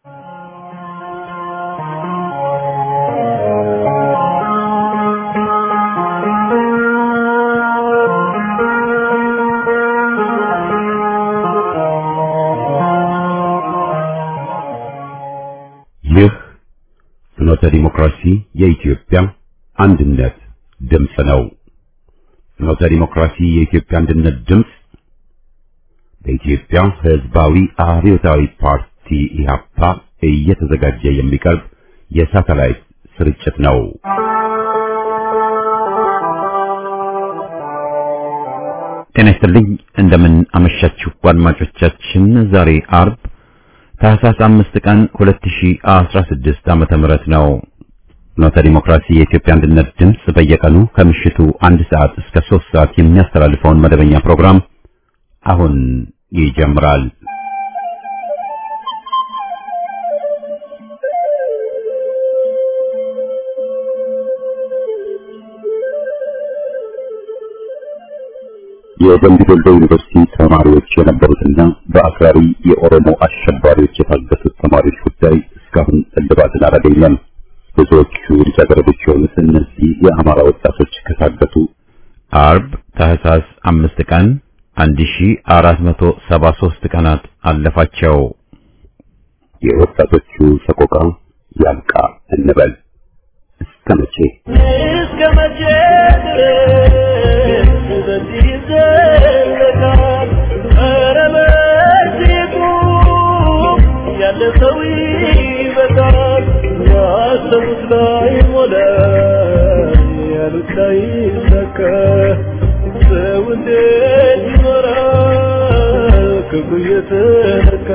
ይህ ፍኖተ ዲሞክራሲ የኢትዮጵያ አንድነት ድምፅ ነው። ፍኖተ ዲሞክራሲ የኢትዮጵያ አንድነት ድምፅ በኢትዮጵያ ሕዝባዊ አብዮታዊ ፓርቲ ኢህአፓ እየተዘጋጀ የሚቀርብ የሳተላይት ስርጭት ነው። ጤና ይስጥልኝ። እንደምን አመሻችሁ አድማጮቻችን። ዛሬ አርብ ታህሳስ አምስት ቀን 2016 ዓመተ ምህረት ነው። ፍኖተ ዲሞክራሲ የኢትዮጵያ አንድነት ድምፅ በየቀኑ ከምሽቱ አንድ ሰዓት እስከ ሶስት ሰዓት የሚያስተላልፈውን መደበኛ ፕሮግራም አሁን ይጀምራል። የደምቢ ዶሎ ዩኒቨርሲቲ ተማሪዎች የነበሩትና በአክራሪ የኦሮሞ አሸባሪዎች የታገቱት ተማሪዎች ጉዳይ እስካሁን እልባትን አላገኘም። ብዙዎቹ ልጃገረዶች የሆኑት እነዚህ የአማራ ወጣቶች ከታገቱ አርብ ታህሳስ አምስት ቀን 1473 ቀናት አለፋቸው። የወጣቶቹ ሰቆቃ ያብቃ እንበል። እስከ መቼ እስከ መቼ ድረስ በዚህ ይዘለቃል? ኧረ በዚህ ቁም፣ ያለ ሰው ይበቃል። ያሰቡት ላይ ሞላ፣ ያሉት ላይ ይሳካ። ሰው እንዴት ይኖራል ክብሩ እየተነካ?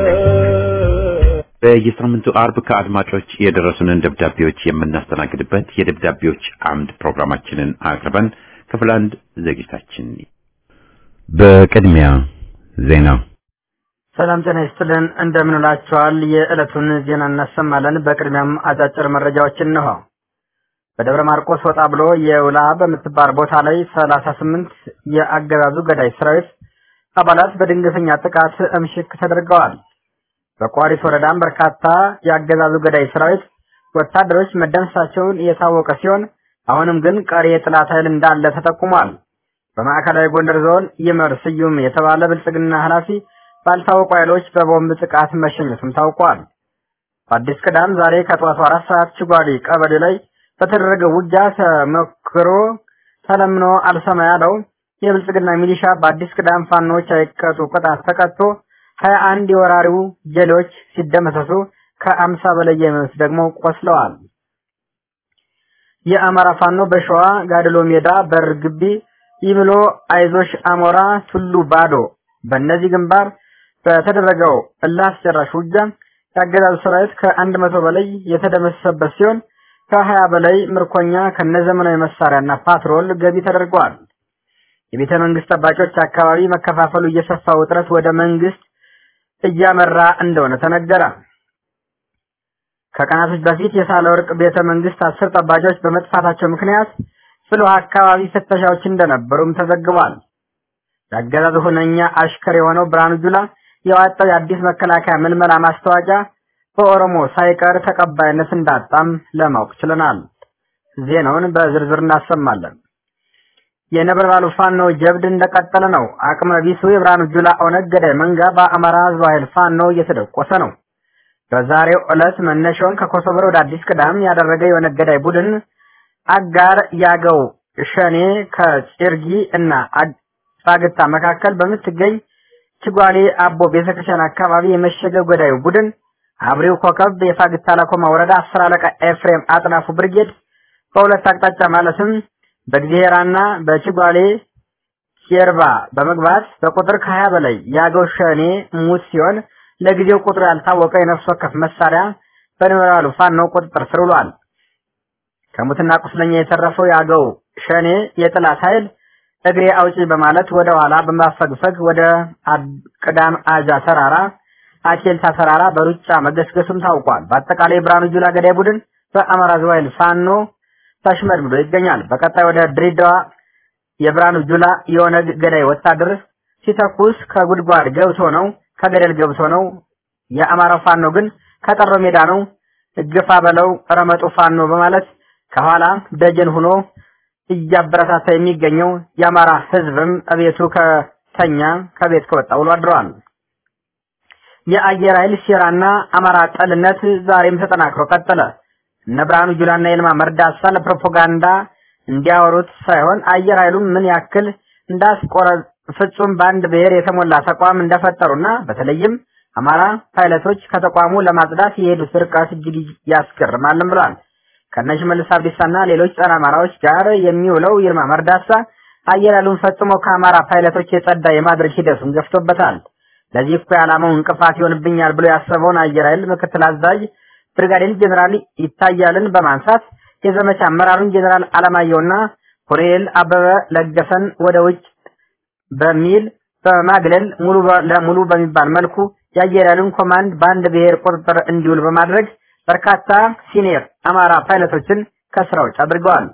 በየሳምንቱ አርብ ከአድማጮች የደረሱንን ደብዳቤዎች የምናስተናግድበት የደብዳቤዎች አምድ ፕሮግራማችንን አቅርበን ክፍል አንድ ዝግጅታችን በቅድሚያ ዜና ሰላም ጤና ይስጥልን። እንደምን ውላችኋል? የዕለቱን ዜና እናሰማለን። በቅድሚያም አጫጭር መረጃዎችን እንሆ። በደብረ ማርቆስ ወጣ ብሎ የውላ በምትባል ቦታ ላይ ሰላሳ ስምንት የአገዛዙ ገዳይ ሰራዊት አባላት በድንገተኛ ጥቃት እምሽክ ተደርገዋል። በቋሪት ወረዳም በርካታ የአገዛዙ ገዳይ ሰራዊት ወታደሮች መደምሰሳቸውን የታወቀ ሲሆን አሁንም ግን ቀሪ የጥላት ኃይል እንዳለ ተጠቁሟል። በማዕከላዊ ጎንደር ዞን ይመር ስዩም የተባለ ብልጽግና ኃላፊ ባልታወቁ ኃይሎች በቦምብ ጥቃት መሸኘቱም ታውቋል። በአዲስ ቅዳም ዛሬ ከጠዋቱ አራት ሰዓት ችጓሊ ቀበሌ ላይ በተደረገ ውጊያ ተመክሮ ተለምኖ አልሰማ ያለው የብልጽግና ሚሊሻ በአዲስ ቅዳም ፋኖች አይቀጡ ቅጣት ተቀጥቶ ሀያ አንድ የወራሪው ጀሌዎች ሲደመሰሱ ከአምሳ በላይ የሚሆኑት ደግሞ ቆስለዋል። የአማራ ፋኖ በሸዋ ጋድሎ ሜዳ በር ግቢ ይብሎ አይዞሽ አሞራ ቱሉ ባዶ በእነዚህ ግንባር በተደረገው እልህ አስጨራሽ ውጊያ የአገዛዙ ሰራዊት ከአንድ መቶ በላይ የተደመሰሰበት ሲሆን ከሀያ በላይ ምርኮኛ ከነዘመናዊ መሳሪያና ፓትሮል ገቢ ተደርገዋል። የቤተ መንግስት ጠባቂዎች አካባቢ መከፋፈሉ እየሰፋ ውጥረት ወደ መንግስት እያመራ እንደሆነ ተነገረ። ከቀናቶች በፊት የሳለ ወርቅ ቤተ መንግስት አስር ጠባቂዎች በመጥፋታቸው ምክንያት ፍልውሃ አካባቢ ፍተሻዎች እንደነበሩም ተዘግቧል። የአገዛዙ ሁነኛ አሽከር የሆነው ብርሃኑ ጁላ የዋጣው የአዲስ መከላከያ ምልመላ ማስታወቂያ በኦሮሞ ሳይቀር ተቀባይነት እንዳጣም ለማወቅ ችለናል። ዜናውን በዝርዝር እናሰማለን። የነበልባሉ ፋኖ ጀብድ እንደቀጠለ ነው። አቅመ ቢሱ የብርሃኑ ጁላ ኦነግ ገዳይ መንጋ በአማራ ህዝብ ኃይል ፋኖ እየተደቆሰ ነው። በዛሬው ዕለት መነሻውን ከኮሶበር ወደ አዲስ ቅዳም ያደረገ የኦነግ ገዳይ ቡድን አጋር ያገው ሸኔ ከጭርጊ እና ፋግታ መካከል በምትገኝ ችጓሌ አቦ ቤተክርስቲያን አካባቢ የመሸገ ገዳዩ ቡድን አብሪው ኮከብ የፋግታ ለኮማ ወረዳ አስር አለቃ ኤፍሬም አጥናፉ ብርጌድ በሁለት አቅጣጫ ማለትም በግዜራና በችጓሌ ጀርባ በመግባት በቁጥር ከሀያ በላይ የአገው ሸኔ ሙት ሲሆን ለጊዜው ቁጥሩ ያልታወቀ የነፍስ ወከፍ መሳሪያ በነበልባሉ ፋኖ ቁጥጥር ስር ውሏል። ከሙትና ቁስለኛ የተረፈው የአገው ሸኔ የጥላት ኃይል እግሬ አውጪ በማለት ወደ ኋላ በማፈግፈግ ወደ ቅዳም አጃ ተራራ አኬልታ ተራራ በሩጫ መገስገሱም ታውቋል። በአጠቃላይ ብርሃኑ ጁላ ገዳይ ቡድን በአማራ ሕዝባዊ ኃይል ፋኖ ተሽመድምዶ ይገኛል። በቀጣይ ወደ ድሬዳዋ የብርሃኑ ጁላ የኦነግ ገዳይ ወታደር ሲተኩስ ከጉድጓድ ገብቶ ነው ከገደል ገብቶ ነው። የአማራ ፋኖ ግን ከጠሮ ሜዳ ነው እግፋ በለው ረመጡ ፋኖ በማለት ከኋላ ደጀን ሆኖ እያበረታታ የሚገኘው የአማራ ህዝብም እቤቱ ከተኛ ከቤት ከወጣ ውሎ አድረዋል። የአየር ኃይል ሴራና አማራ ጠልነት ዛሬም ተጠናክሮ ቀጠለ። እነ ብርሃኑ ጁላና ይልማ መርዳሳ ለፕሮፓጋንዳ እንዲያወሩት ሳይሆን አየር ኃይሉም ምን ያክል እንዳስቆረ ፍጹም በአንድ ብሔር የተሞላ ተቋም እንደፈጠሩና በተለይም አማራ ፓይለቶች ከተቋሙ ለማጽዳት የሄዱት ርቀት እጅግ ያስገርማልም ብሏል። ከነሽ መልስ አብዲሳና ሌሎች ጸረ አማራዎች ጋር የሚውለው ይልማ መርዳሳ አየር ኃይሉን ፈጽሞ ከአማራ ፓይለቶች የጸዳ የማድረግ ሂደቱን ገፍቶበታል። ለዚህ እኮ ዓላማው እንቅፋት ይሆንብኛል ብሎ ያሰበውን አየር ኃይል ምክትል አዛዥ ብርጋዴር ጀኔራል ይታያልን በማንሳት የዘመቻ አመራሩን ጀኔራል አለማየሁና ኮሎኔል አበበ ለገሰን ወደ ውጭ በሚል በማግለል ሙሉ ለሙሉ በሚባል መልኩ የአየር ኃይሉን ኮማንድ በአንድ ብሔር ቁጥጥር እንዲውል በማድረግ በርካታ ሲኒየር አማራ ፓይለቶችን ከስራ ውጭ አድርገዋል።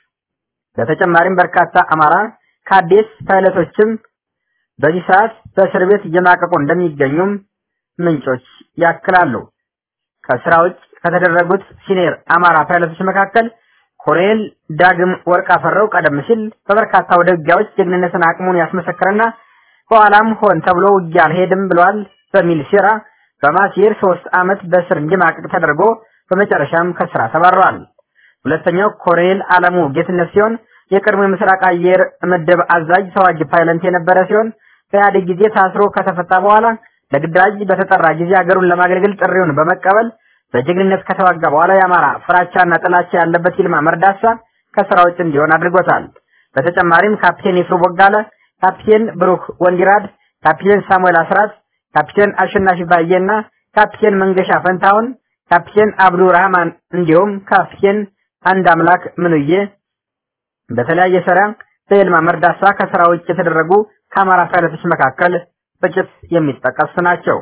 በተጨማሪም በርካታ አማራ ካዴስ ፓይለቶችም በዚህ ሰዓት በእስር ቤት እየማቀቁ እንደሚገኙም ምንጮች ያክላሉ። ከስራ ውጭ ከተደረጉት ሲኒየር አማራ ፓይለቶች መካከል ኮሎኔል ዳግም ወርቅ አፈረው ቀደም ሲል በበርካታ ወደ ውጊያዎች ጀግንነትን አቅሙን ያስመሰከረና በኋላም ሆን ተብሎ ውጊያ አልሄድም ብሏል በሚል ሴራ በማሲር ሶስት ዓመት በእስር እንዲማቅቅ ተደርጎ በመጨረሻም ከስራ ተባረዋል። ሁለተኛው ኮሎኔል አለሙ ጌትነት ሲሆን የቀድሞ የምስራቅ አየር ምድብ አዛዥ ተዋጊ ፓይለት የነበረ ሲሆን በኢህአዴግ ጊዜ ታስሮ ከተፈታ በኋላ ለግዳጅ በተጠራ ጊዜ ሀገሩን ለማገልገል ጥሪውን በመቀበል በጀግንነት ከተዋጋ በኋላ የአማራ ፍራቻና ጥላቻ ያለበት ይልማ መርዳሳ ከስራ ውጭ እንዲሆን አድርጎታል። በተጨማሪም ካፕቴን ይፍሩ ቦጋለ፣ ካፕቴን ብሩክ ወንዲራድ፣ ካፕቴን ሳሙኤል አስራት፣ ካፕቴን አሸናፊ ባየና ካፕቴን መንገሻ ፈንታውን፣ ካፕቴን አብዱ ረህማን እንዲሁም ካፕቴን አንድ አምላክ ምንዬ በተለያየ ስራ በይልማ መርዳሳ ከስራ ውጭ የተደረጉ ከአማራ ፓይለቶች መካከል ጥቂት የሚጠቀሱ ናቸው።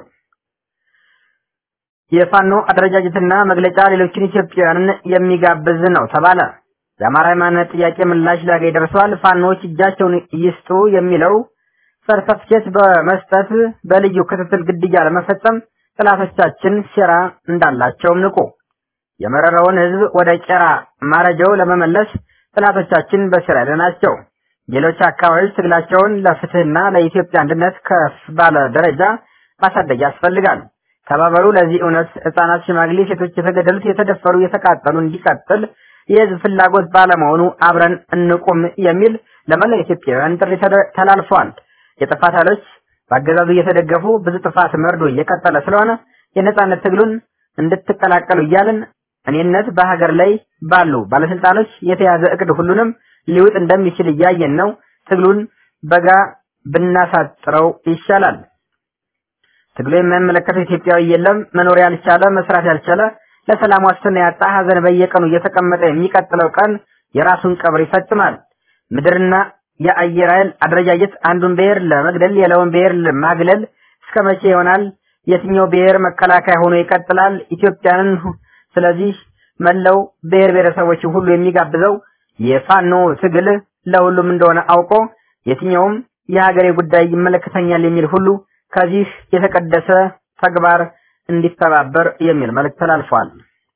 የፋኖ አደረጃጀትና መግለጫ ሌሎችን ኢትዮጵያውያንን የሚጋብዝ ነው ተባለ። የአማራ ሃይማኖት ጥያቄ ምላሽ ሊያገኝ ደርሷል። ፋኖዎች እጃቸውን ይስጡ የሚለው ሰርተፍኬት በመስጠት በልዩ ክትትል ግድያ ለመፈጸም ጥላቶቻችን ሴራ እንዳላቸውም ንቁ። የመረረውን ህዝብ ወደ ቄራ ማረጃው ለመመለስ ጥላቶቻችን በስራ ላይ ናቸው። ሌሎች አካባቢዎች ትግላቸውን ለፍትህና ለኢትዮጵያ አንድነት ከፍ ባለ ደረጃ ማሳደግ ያስፈልጋል። ተባበሩ። ለዚህ እውነት ህጻናት፣ ሽማግሌ፣ ሴቶች የተገደሉት፣ የተደፈሩ፣ የተቃጠሉ እንዲቀጥል የህዝብ ፍላጎት ባለመሆኑ አብረን እንቁም የሚል ለመላው ኢትዮጵያውያን ጥሪ ተላልፏል። የጥፋት ኃይሎች በአገዛዙ እየተደገፉ ብዙ ጥፋት መርዶ እየቀጠለ ስለሆነ የነጻነት ትግሉን እንድትቀላቀሉ እያልን እኔነት በሀገር ላይ ባሉ ባለስልጣኖች የተያዘ እቅድ ሁሉንም ሊውጥ እንደሚችል እያየን ነው። ትግሉን በጋ ብናሳጥረው ይሻላል። ትግሉ የማይመለከተው ኢትዮጵያዊ የለም። መኖር ያልቻለ መስራት ያልቻለ ለሰላም ዋስትና ያጣ ሀዘን በየቀኑ እየተቀመጠ የሚቀጥለው ቀን የራሱን ቀብር ይፈጽማል። ምድርና የአየር ኃይል አደረጃጀት አንዱን ብሔር ለመግደል ሌላውን ብሔር ለማግለል እስከ መቼ ይሆናል? የትኛው ብሔር መከላከያ ሆኖ ይቀጥላል? ኢትዮጵያንን ስለዚህ መላው ብሔር ብሔረሰቦች ሁሉ የሚጋብዘው የፋኖ ትግል ለሁሉም እንደሆነ አውቆ የትኛውም የሀገሬ ጉዳይ ይመለከተኛል የሚል ሁሉ ከዚህ የተቀደሰ ተግባር እንዲተባበር የሚል መልእክት ተላልፏል።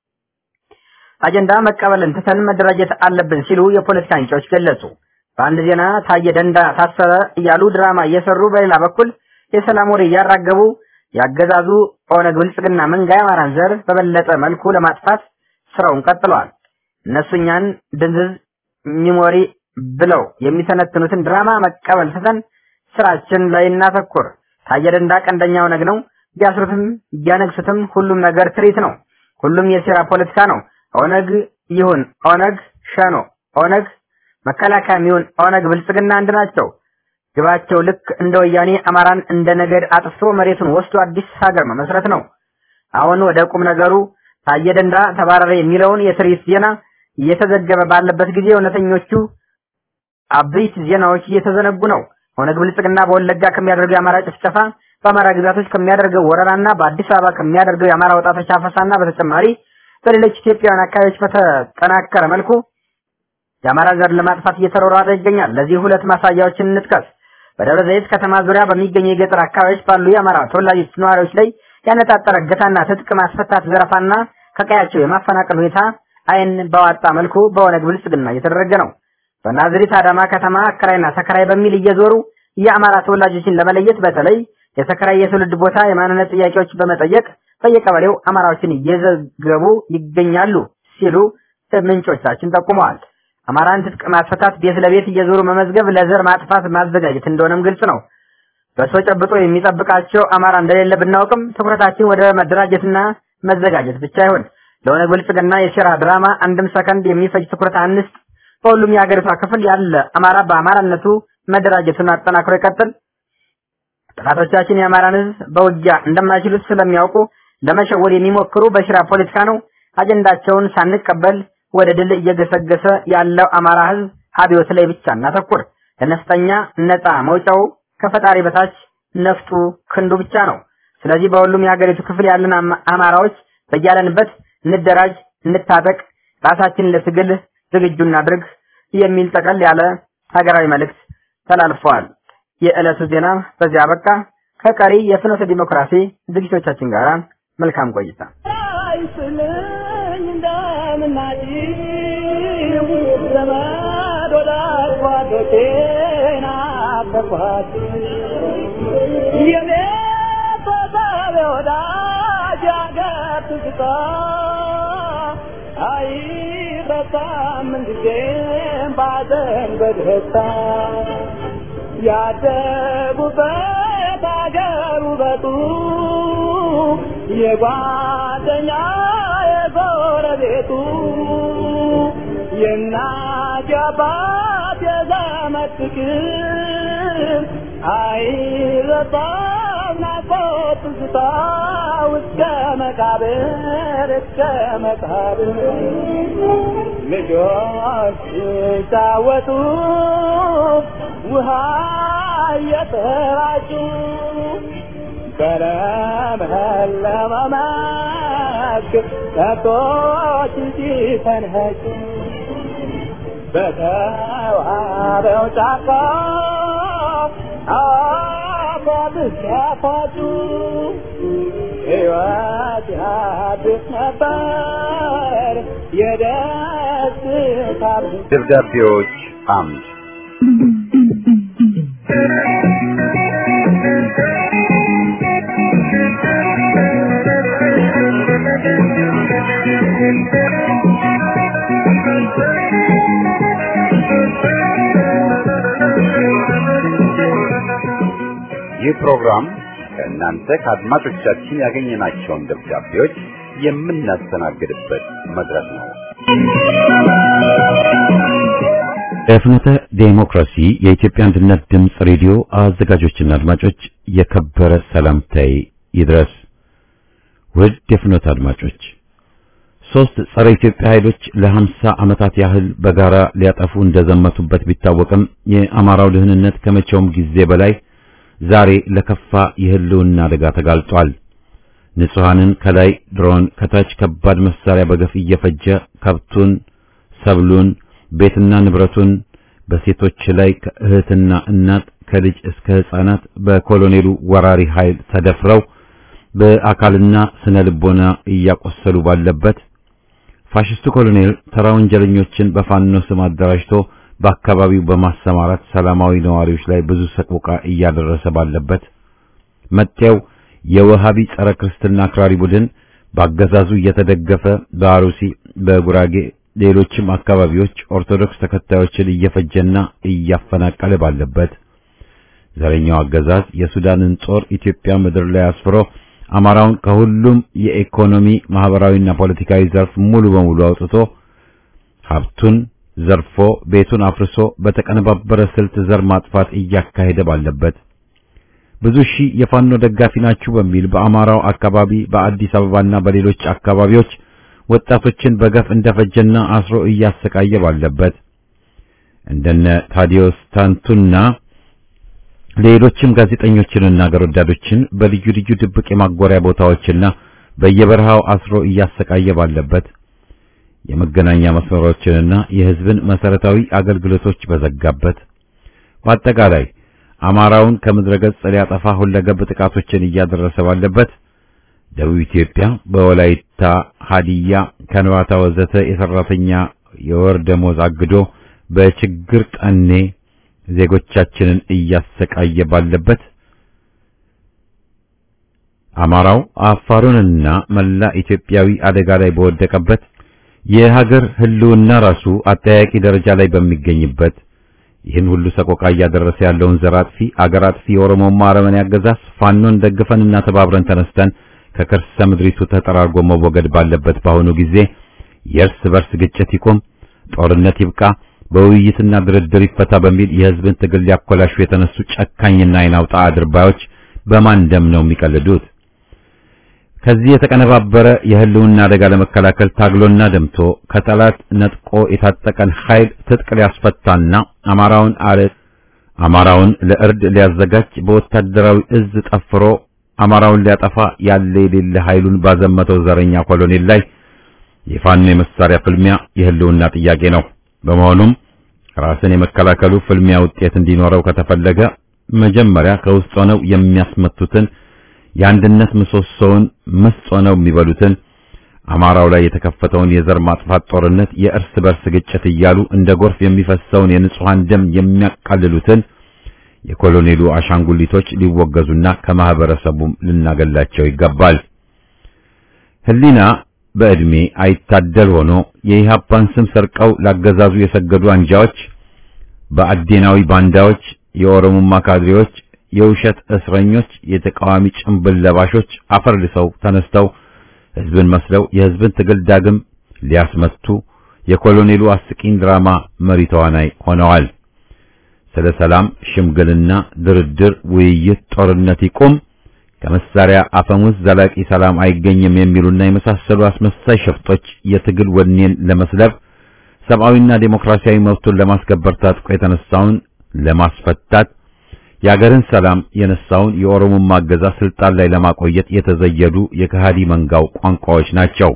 አጀንዳ መቀበልን ትተን መደራጀት አለብን ሲሉ የፖለቲካ አንቂዎች ገለጹ። በአንድ ዜና ታየ ደንዳ ታሰረ እያሉ ድራማ እየሰሩ በሌላ በኩል የሰላም ወሬ እያራገቡ ያገዛዙ ኦነግ ብልጽግና መንጋ የአማራን ዘር በበለጠ መልኩ ለማጥፋት ስራውን ቀጥለዋል። እነሱ እኛን ድንዝዝ ሚሞሪ ብለው የሚተነትኑትን ድራማ መቀበል ትተን ስራችን ላይ እናተኩር። ታየ ደንዳ ቀንደኛ ኦነግ ነው። ቢያስሩትም ቢያነግሱትም ሁሉም ነገር ትርኢት ነው። ሁሉም የሴራ ፖለቲካ ነው። ኦነግ ይሁን ኦነግ ሸኖ፣ ኦነግ መከላከያም ይሁን ኦነግ ብልጽግና አንድ ናቸው። ግባቸው ልክ እንደ ወያኔ አማራን እንደ ነገድ አጥፍቶ መሬቱን ወስዶ አዲስ ሀገር መመስረት ነው። አሁን ወደ ቁም ነገሩ ታየ ደንዳ ተባረረ የሚለውን የትርኢት ዜና እየተዘገበ ባለበት ጊዜ እውነተኞቹ አበይት ዜናዎች እየተዘነጉ ነው። ኦነግ ብልጽግና በወለጋ ከሚያደርገው የአማራ ጭፍጨፋ፣ በአማራ ግዛቶች ከሚያደርገው ወረራና በአዲስ አበባ ከሚያደርገው የአማራ ወጣቶች አፈሳና በተጨማሪ በሌሎች ኢትዮጵያውያን አካባቢዎች በተጠናከረ መልኩ የአማራ ዘር ለማጥፋት እየተሯሯጠ ይገኛል። ለዚህ ሁለት ማሳያዎችን እንጥቀስ። በደብረ ዘይት ከተማ ዙሪያ በሚገኙ የገጠር አካባቢዎች ባሉ የአማራ ተወላጆች ነዋሪዎች ላይ ያነጣጠረ እገታና ትጥቅ ማስፈታት፣ ዘረፋና ከቀያቸው የማፈናቀል ሁኔታ አይን በዋጣ መልኩ በኦነግ ብልጽግና እየተደረገ ነው። በናዝሬት አዳማ ከተማ አከራይና ተከራይ በሚል እየዞሩ የአማራ ተወላጆችን ለመለየት በተለይ የተከራይ የትውልድ ቦታ የማንነት ጥያቄዎች በመጠየቅ በየቀበሌው አማራዎችን እየዘገቡ ይገኛሉ ሲሉ ምንጮቻችን ጠቁመዋል። አማራን ትጥቅ ማስፈታት ቤት ለቤት እየዞሩ መመዝገብ ለዘር ማጥፋት ማዘጋጀት እንደሆነም ግልጽ ነው። በሰው ጨብጦ የሚጠብቃቸው አማራ እንደሌለ ብናውቅም ትኩረታችን ወደ መደራጀትና መዘጋጀት ብቻ ይሁን። ለኦነግ ብልጽግና የሴራ ድራማ አንድም ሰከንድ የሚፈጅ ትኩረት አንስጥ። በሁሉም የሀገሪቷ ክፍል ያለ አማራ በአማራነቱ መደራጀቱን አጠናክሮ ይቀጥል። ጠላቶቻችን የአማራን ሕዝብ በውጊያ እንደማይችሉት ስለሚያውቁ ለመሸወድ የሚሞክሩ በሽራ ፖለቲካ ነው። አጀንዳቸውን ሳንቀበል ወደ ድል እየገሰገሰ ያለው አማራ ሕዝብ አብዮት ላይ ብቻ እናተኩር። ለነፍጠኛ ነፃ መውጫው ከፈጣሪ በታች ነፍጡ ክንዱ ብቻ ነው። ስለዚህ በሁሉም የሀገሪቱ ክፍል ያለን አማራዎች በያለንበት እንደራጅ፣ እንታጠቅ፣ ራሳችንን ለትግል ዝግጁ እናድርግ የሚል ጠቀል ያለ ሀገራዊ መልእክት ተላልፈዋል። የዕለቱ ዜና በዚያ አበቃ። ከቀሪ የፍኖተ ዲሞክራሲ ዝግጅቶቻችን ጋር መልካም ቆይታ። አይስልኝ እንደምናጭ ዘመድ ወዳጅ ጓዶቼን አፈርኳት የቤተሰብ ወዳጅ አገር ትዝታ አይረሳም ምንጊዜም ባዘን በደስታ ያደጉበት አገር ውበቱ የጓደኛ የጎረቤቱ የእናት የአባት የዘመድ ፍቅር አይረሳም ናፍቆት ትዝታ እስከ መቃብር እስከ መቃብር ልጆች ሲጫወቱ ውሃ እየተራጩ በለመለመ መስክ ከብቶች ሲፈንኸጩ በተዋበው ጫካ አፏት ሲያፏጩ ሕይወት ያድስ ነበር የደስታ ደብዳቤዎች አምድ ይህ ፕሮግራም ከእናንተ ከአድማጮቻችን ያገኘናቸውን ደብዳቤዎች የምናስተናግድበት መድረክ ነው። የፍኖተ ዴሞክራሲ የኢትዮጵያ አንድነት ድምፅ ሬዲዮ አዘጋጆችና አድማጮች የከበረ ሰላምታዬ ይድረስ። ውድ የፍኖተ አድማጮች ሶስት ጸረ ኢትዮጵያ ኃይሎች ለሀምሳ ዓመታት ያህል በጋራ ሊያጠፉ እንደዘመቱበት ቢታወቅም የአማራው ደህንነት ከመቼውም ጊዜ በላይ ዛሬ ለከፋ የህልውና አደጋ ተጋልጧል። ንጹሐንን ከላይ ድሮን ከታች ከባድ መሳሪያ በገፍ እየፈጀ ከብቱን፣ ሰብሉን፣ ቤትና ንብረቱን በሴቶች ላይ ከእህትና እናት ከልጅ እስከ ሕፃናት በኮሎኔሉ ወራሪ ኃይል ተደፍረው በአካልና ስነ ልቦና እያቆሰሉ ባለበት ፋሽስቱ ኮሎኔል ተራ ወንጀለኞችን በፋኖ ስም አደራጅቶ በአካባቢው በማሰማራት ሰላማዊ ነዋሪዎች ላይ ብዙ ሰቆቃ እያደረሰ ባለበት መጤው የወሃቢ ጸረ ክርስትና አክራሪ ቡድን በአገዛዙ እየተደገፈ በአሩሲ፣ በጉራጌ፣ ሌሎችም አካባቢዎች ኦርቶዶክስ ተከታዮችን እየፈጀና እያፈናቀለ ባለበት ዘረኛው አገዛዝ የሱዳንን ጦር ኢትዮጵያ ምድር ላይ አስፍሮ አማራውን ከሁሉም የኢኮኖሚ ማህበራዊና ፖለቲካዊ ዘርፍ ሙሉ በሙሉ አውጥቶ ሀብቱን ዘርፎ ቤቱን አፍርሶ በተቀነባበረ ስልት ዘር ማጥፋት እያካሄደ ባለበት ብዙ ሺህ የፋኖ ደጋፊ ናችሁ በሚል በአማራው አካባቢ በአዲስ አበባና በሌሎች አካባቢዎች ወጣቶችን በገፍ እንደፈጀና አስሮ እያሰቃየ ባለበት እንደነ ታዲዮስ ታንቱና ሌሎችም ጋዜጠኞችንና አገር ወዳዶችን በልዩ ልዩ ድብቅ የማጎሪያ ቦታዎችና በየበረሃው አስሮ እያሰቃየ ባለበት የመገናኛ መስመሮችንና የሕዝብን መሰረታዊ አገልግሎቶች በዘጋበት በአጠቃላይ አማራውን ከምድረ ገጽ ሊያጠፋ ሁለገብ ጥቃቶችን እያደረሰ ባለበት ደቡብ ኢትዮጵያ በወላይታ፣ ሀዲያ፣ ከንባታ ወዘተ የሰራተኛ የወር ደሞዝ አግዶ በችግር ጠኔ ዜጎቻችንን እያሰቃየ ባለበት አማራው አፋሩንና መላ ኢትዮጵያዊ አደጋ ላይ በወደቀበት የሀገር ሕልውና ራሱ አጠያቂ ደረጃ ላይ በሚገኝበት ይህን ሁሉ ሰቆቃ እያደረሰ ያለውን ዘር አጥፊ አገር አጥፊ የኦሮሞማ አረመኔ አገዛዝ ፋኖን ደግፈንና ተባብረን ተነስተን ከከርሰ ምድሪቱ ተጠራርጎ መወገድ ባለበት በአሁኑ ጊዜ የእርስ በርስ ግጭት ይቁም፣ ጦርነት ይብቃ፣ በውይይትና ድርድር ይፈታ በሚል የሕዝብን ትግል ሊያኮላሹ የተነሱ ጨካኝና አይናውጣ አድርባዮች በማን ደም ነው የሚቀልዱት? ከዚህ የተቀነባበረ የህልውና አደጋ ለመከላከል ታግሎና ደምቶ ከጠላት ነጥቆ የታጠቀን ኃይል ትጥቅ ሊያስፈታና አማራውን አለ አማራውን ለእርድ ሊያዘጋጅ በወታደራዊ እዝ ጠፍሮ አማራውን ሊያጠፋ ያለ የሌለ ኃይሉን ባዘመተው ዘረኛ ኮሎኔል ላይ የፋኖ የመሳሪያ ፍልሚያ የህልውና ጥያቄ ነው። በመሆኑም ራስን የመከላከሉ ፍልሚያ ውጤት እንዲኖረው ከተፈለገ መጀመሪያ ከውስጥ ሆነው የሚያስመቱትን የአንድነት ምሰሶውን ምስጥ ሆነው የሚበሉትን አማራው ላይ የተከፈተውን የዘር ማጥፋት ጦርነት የእርስ በርስ ግጭት እያሉ እንደ ጎርፍ የሚፈሰውን የንጹሃን ደም የሚያቃልሉትን የኮሎኔሉ አሻንጉሊቶች ሊወገዙና ከማህበረሰቡም ልናገላቸው ይገባል። ህሊና በዕድሜ አይታደል ሆኖ የኢህአፓን ስም ሰርቀው ላገዛዙ የሰገዱ አንጃዎች፣ በአዴናዊ ባንዳዎች፣ የኦሮሞማ ካድሬዎች የውሸት እስረኞች፣ የተቃዋሚ ጭንብል ለባሾች አፈር ልሰው ተነስተው ህዝብን መስለው የህዝብን ትግል ዳግም ሊያስመቱ የኮሎኔሉ አስቂኝ ድራማ መሪ ተዋናይ ሆነዋል። ስለ ሰላም፣ ሽምግልና፣ ድርድር፣ ውይይት፣ ጦርነት ይቁም፣ ከመሳሪያ አፈሙዝ ዘላቂ ሰላም አይገኝም የሚሉና የመሳሰሉ አስመሳይ ሸፍጦች የትግል ወኔን ለመስለብ ሰብአዊና ዴሞክራሲያዊ መብቱን ለማስከበር ታጥቆ የተነሳውን ለማስፈታት የአገርን ሰላም የነሳውን የኦሮሞማ አገዛዝ ስልጣን ላይ ለማቆየት የተዘየዱ የከሃዲ መንጋው ቋንቋዎች ናቸው።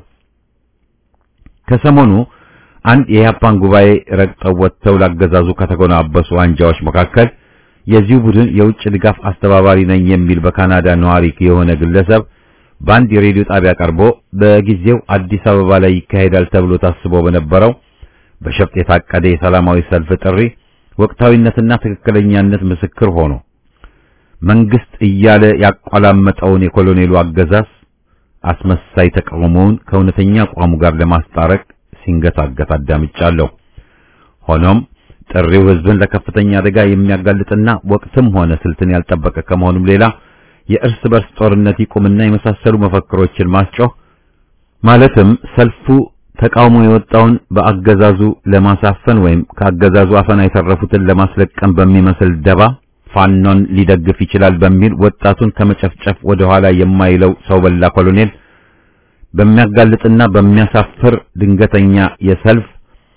ከሰሞኑ አንድ የኢህአፓን ጉባኤ ረግጠው ወጥተው ላገዛዙ ከተጎናበሱ አንጃዎች መካከል የዚሁ ቡድን የውጭ ድጋፍ አስተባባሪ ነኝ የሚል በካናዳ ነዋሪ የሆነ ግለሰብ በአንድ የሬዲዮ ጣቢያ ቀርቦ በጊዜው አዲስ አበባ ላይ ይካሄዳል ተብሎ ታስቦ በነበረው በሸፍጥ የታቀደ የሰላማዊ ሰልፍ ጥሪ ወቅታዊነትና ትክክለኛነት ምስክር ሆኖ መንግስት እያለ ያቋላመጠውን የኮሎኔሉ አገዛዝ አስመሳይ ተቃውሞውን ከእውነተኛ አቋሙ ጋር ለማስታረቅ ሲንገታገት አዳምጫለሁ። ሆኖም ጥሪው ህዝብን ለከፍተኛ አደጋ የሚያጋልጥና ወቅትም ሆነ ስልትን ያልጠበቀ ከመሆኑም ሌላ የእርስ በርስ ጦርነት ይቁምና የመሳሰሉ መፈክሮችን ማስጮህ ማለትም ሰልፉ ተቃውሞ የወጣውን በአገዛዙ ለማሳፈን ወይም ከአገዛዙ አፈና የተረፉትን ለማስለቀም በሚመስል ደባ ፋኖን ሊደግፍ ይችላል በሚል ወጣቱን ከመጨፍጨፍ ወደ ኋላ የማይለው ሰው በላ ኮሎኔል በሚያጋልጥና በሚያሳፍር ድንገተኛ የሰልፍ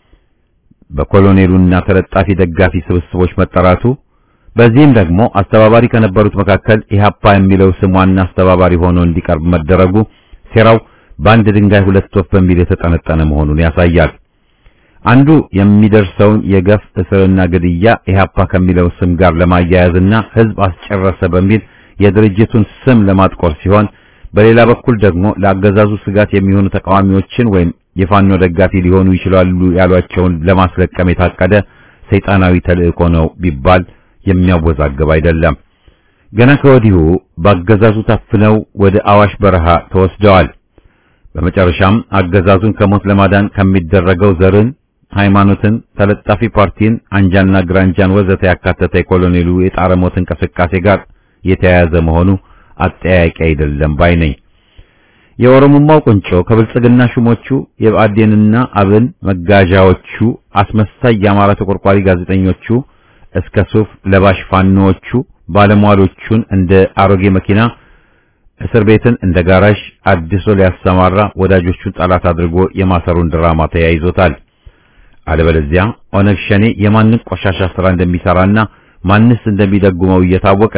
በኮሎኔሉና ተለጣፊ ደጋፊ ስብስቦች መጠራቱ በዚህም ደግሞ አስተባባሪ ከነበሩት መካከል ኢህአፓ የሚለው ስም ዋና አስተባባሪ ሆኖ እንዲቀርብ መደረጉ ሴራው በአንድ ድንጋይ ሁለት ወፍ በሚል የተጠነጠነ መሆኑን ያሳያል። አንዱ የሚደርሰውን የገፍ እስርና ግድያ ኢህአፓ ከሚለው ስም ጋር ለማያያዝና ህዝብ አስጨረሰ በሚል የድርጅቱን ስም ለማጥቆር ሲሆን፣ በሌላ በኩል ደግሞ ለአገዛዙ ስጋት የሚሆኑ ተቃዋሚዎችን ወይም የፋኖ ደጋፊ ሊሆኑ ይችላሉ ያሏቸውን ለማስለቀም የታቀደ ሰይጣናዊ ተልእኮ ነው ቢባል የሚያወዛግብ አይደለም። ገና ከወዲሁ በአገዛዙ ታፍነው ወደ አዋሽ በረሃ ተወስደዋል። በመጨረሻም አገዛዙን ከሞት ለማዳን ከሚደረገው ዘርን፣ ሃይማኖትን፣ ተለጣፊ ፓርቲን፣ አንጃና ግራንጃን ወዘተ ያካተተ የኮሎኔሉ የጣረ ሞት እንቅስቃሴ ጋር የተያያዘ መሆኑ አጠያያቂ አይደለም ባይ ነኝ። የኦሮሞማው ቁንጮ ከብልጽግና ሹሞቹ የብአዴንና አብን መጋዣዎቹ አስመሳይ የአማራ ተቆርቋሪ ጋዜጠኞቹ እስከ ሱፍ ለባሽ ፋኖዎቹ ባለሟሎቹን እንደ አሮጌ መኪና እስር ቤትን እንደ ጋራዥ አድሶ ሊያሰማራ ወዳጆቹን ጠላት አድርጎ የማሰሩን ድራማ ተያይዞታል። አለበለዚያ ኦነግ ሸኔ የማንን ቆሻሻ ስራ እንደሚሰራና ማንስ እንደሚደጉመው እየታወቀ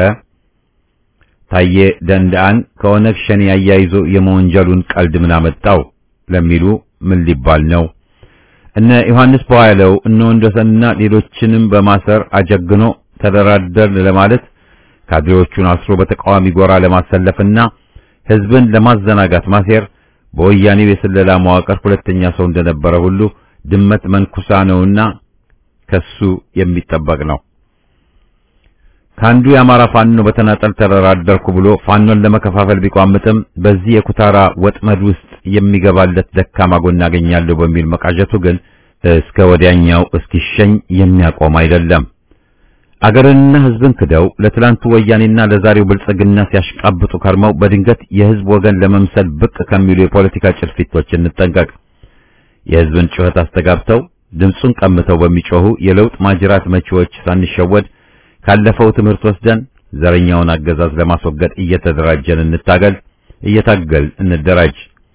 ታዬ ደንዳን ከኦነግ ሸኔ አያይዞ የመወንጀሉን ቀልድ ምን አመጣው ለሚሉ ምን ሊባል ነው? እነ ዮሐንስ በኋላው እነ ወንደሰንና ሌሎችንም በማሰር አጀግኖ ተደራደር ለማለት ካድሬዎቹን አስሮ በተቃዋሚ ጎራ ለማሰለፍና ህዝብን ለማዘናጋት ማሴር በወያኔው የስለላ መዋቅር ሁለተኛ ሰው እንደነበረ ሁሉ ድመት መንኩሳ ነውና ከሱ የሚጠበቅ ነው። ከአንዱ የአማራ ፋኖ በተናጠል ተደራደርኩ ብሎ ፋኖን ለመከፋፈል ቢቋምጥም በዚህ የኩታራ ወጥመድ ውስጥ የሚገባለት ደካማ ጎን አገኛለሁ በሚል መቃዠቱ ግን እስከ ወዲያኛው እስኪሸኝ የሚያቆም አይደለም። አገርንና ህዝብን ክደው ለትላንቱ ወያኔና ለዛሬው ብልጽግና ሲያሽቃብጡ ከርመው በድንገት የህዝብ ወገን ለመምሰል ብቅ ከሚሉ የፖለቲካ ጭልፊቶች እንጠንቀቅ። የህዝብን ጩኸት አስተጋብተው ድምፁን ቀምተው በሚጮሁ የለውጥ ማጅራት መቺዎች ሳንሸወድ ካለፈው ትምህርት ወስደን ዘረኛውን አገዛዝ ለማስወገድ እየተደራጀን እንታገል፣ እየታገል እንደራጅ።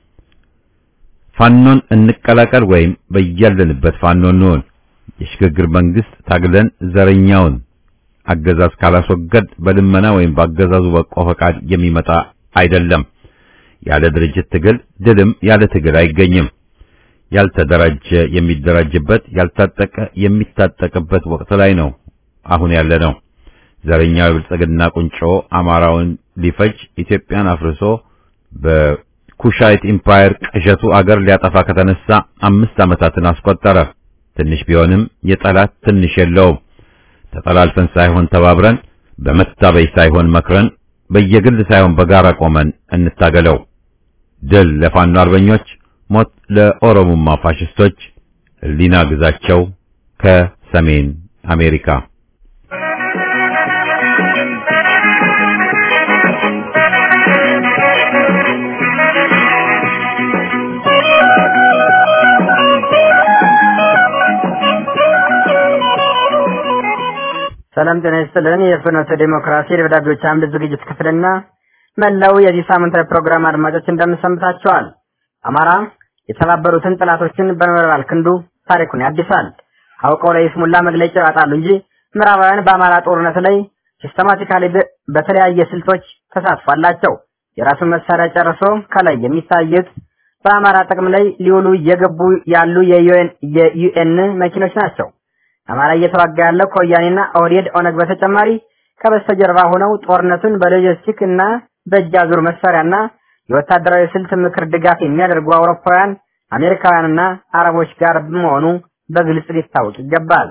ፋኖን እንቀላቀል ወይም በያለንበት ፋኖ እንሆን። የሽግግር መንግስት ታግለን ዘረኛውን አገዛዝ ካላስወገድ በልመና ወይም በአገዛዙ በቆ ፈቃድ የሚመጣ አይደለም። ያለ ድርጅት ትግል ድልም ያለ ትግል አይገኝም። ያልተደራጀ የሚደራጅበት፣ ያልታጠቀ የሚታጠቅበት ወቅት ላይ ነው አሁን ያለ ነው። ዘረኛው የብልጽግና ቁንጮ አማራውን ሊፈጅ ኢትዮጵያን አፍርሶ በኩሻይት ኢምፓየር ቅዠቱ አገር ሊያጠፋ ከተነሳ አምስት ዓመታትን አስቆጠረ። ትንሽ ቢሆንም የጠላት ትንሽ የለውም። ተጠላልፈን ሳይሆን ተባብረን፣ በመታበይ ሳይሆን መክረን፣ በየግል ሳይሆን በጋራ ቆመን እንታገለው። ድል ለፋኖ አርበኞች፣ ሞት ለኦሮሞማ ፋሽስቶች። ህሊና ግዛቸው ከሰሜን አሜሪካ ሰላም ጤና ይስጥልን። የፍኖተ ዲሞክራሲ ደብዳቤዎች አምድ ዝግጅት ክፍልና መላው የዚህ ሳምንታዊ ፕሮግራም አድማጮች እንደምሰምታችኋል። አማራ የተባበሩትን ጥላቶችን በነበልባል ክንዱ ታሪኩን ያድሳል። አውቀው ላይ ስሙላ መግለጫ ያወጣሉ እንጂ ምዕራባውያን በአማራ ጦርነት ላይ ሲስተማቲካሊ በተለያየ ስልቶች ተሳትፎ አላቸው። የራሱን መሳሪያ ጨርሶ ከላይ የሚታዩት በአማራ ጥቅም ላይ ሊውሉ እየገቡ ያሉ የዩኤን መኪኖች ናቸው። አማራ እየተዋጋ ያለው ከወያኔና ኦህዴድ ኦነግ በተጨማሪ ከበስተጀርባ ሆነው ጦርነቱን በሎጂስቲክ እና በእጅ አዙር መሳሪያና የወታደራዊ ስልት ምክር ድጋፍ የሚያደርጉ አውሮፓውያን፣ አሜሪካውያንና አረቦች ጋር በመሆኑ በግልጽ ሊታወቅ ይገባል።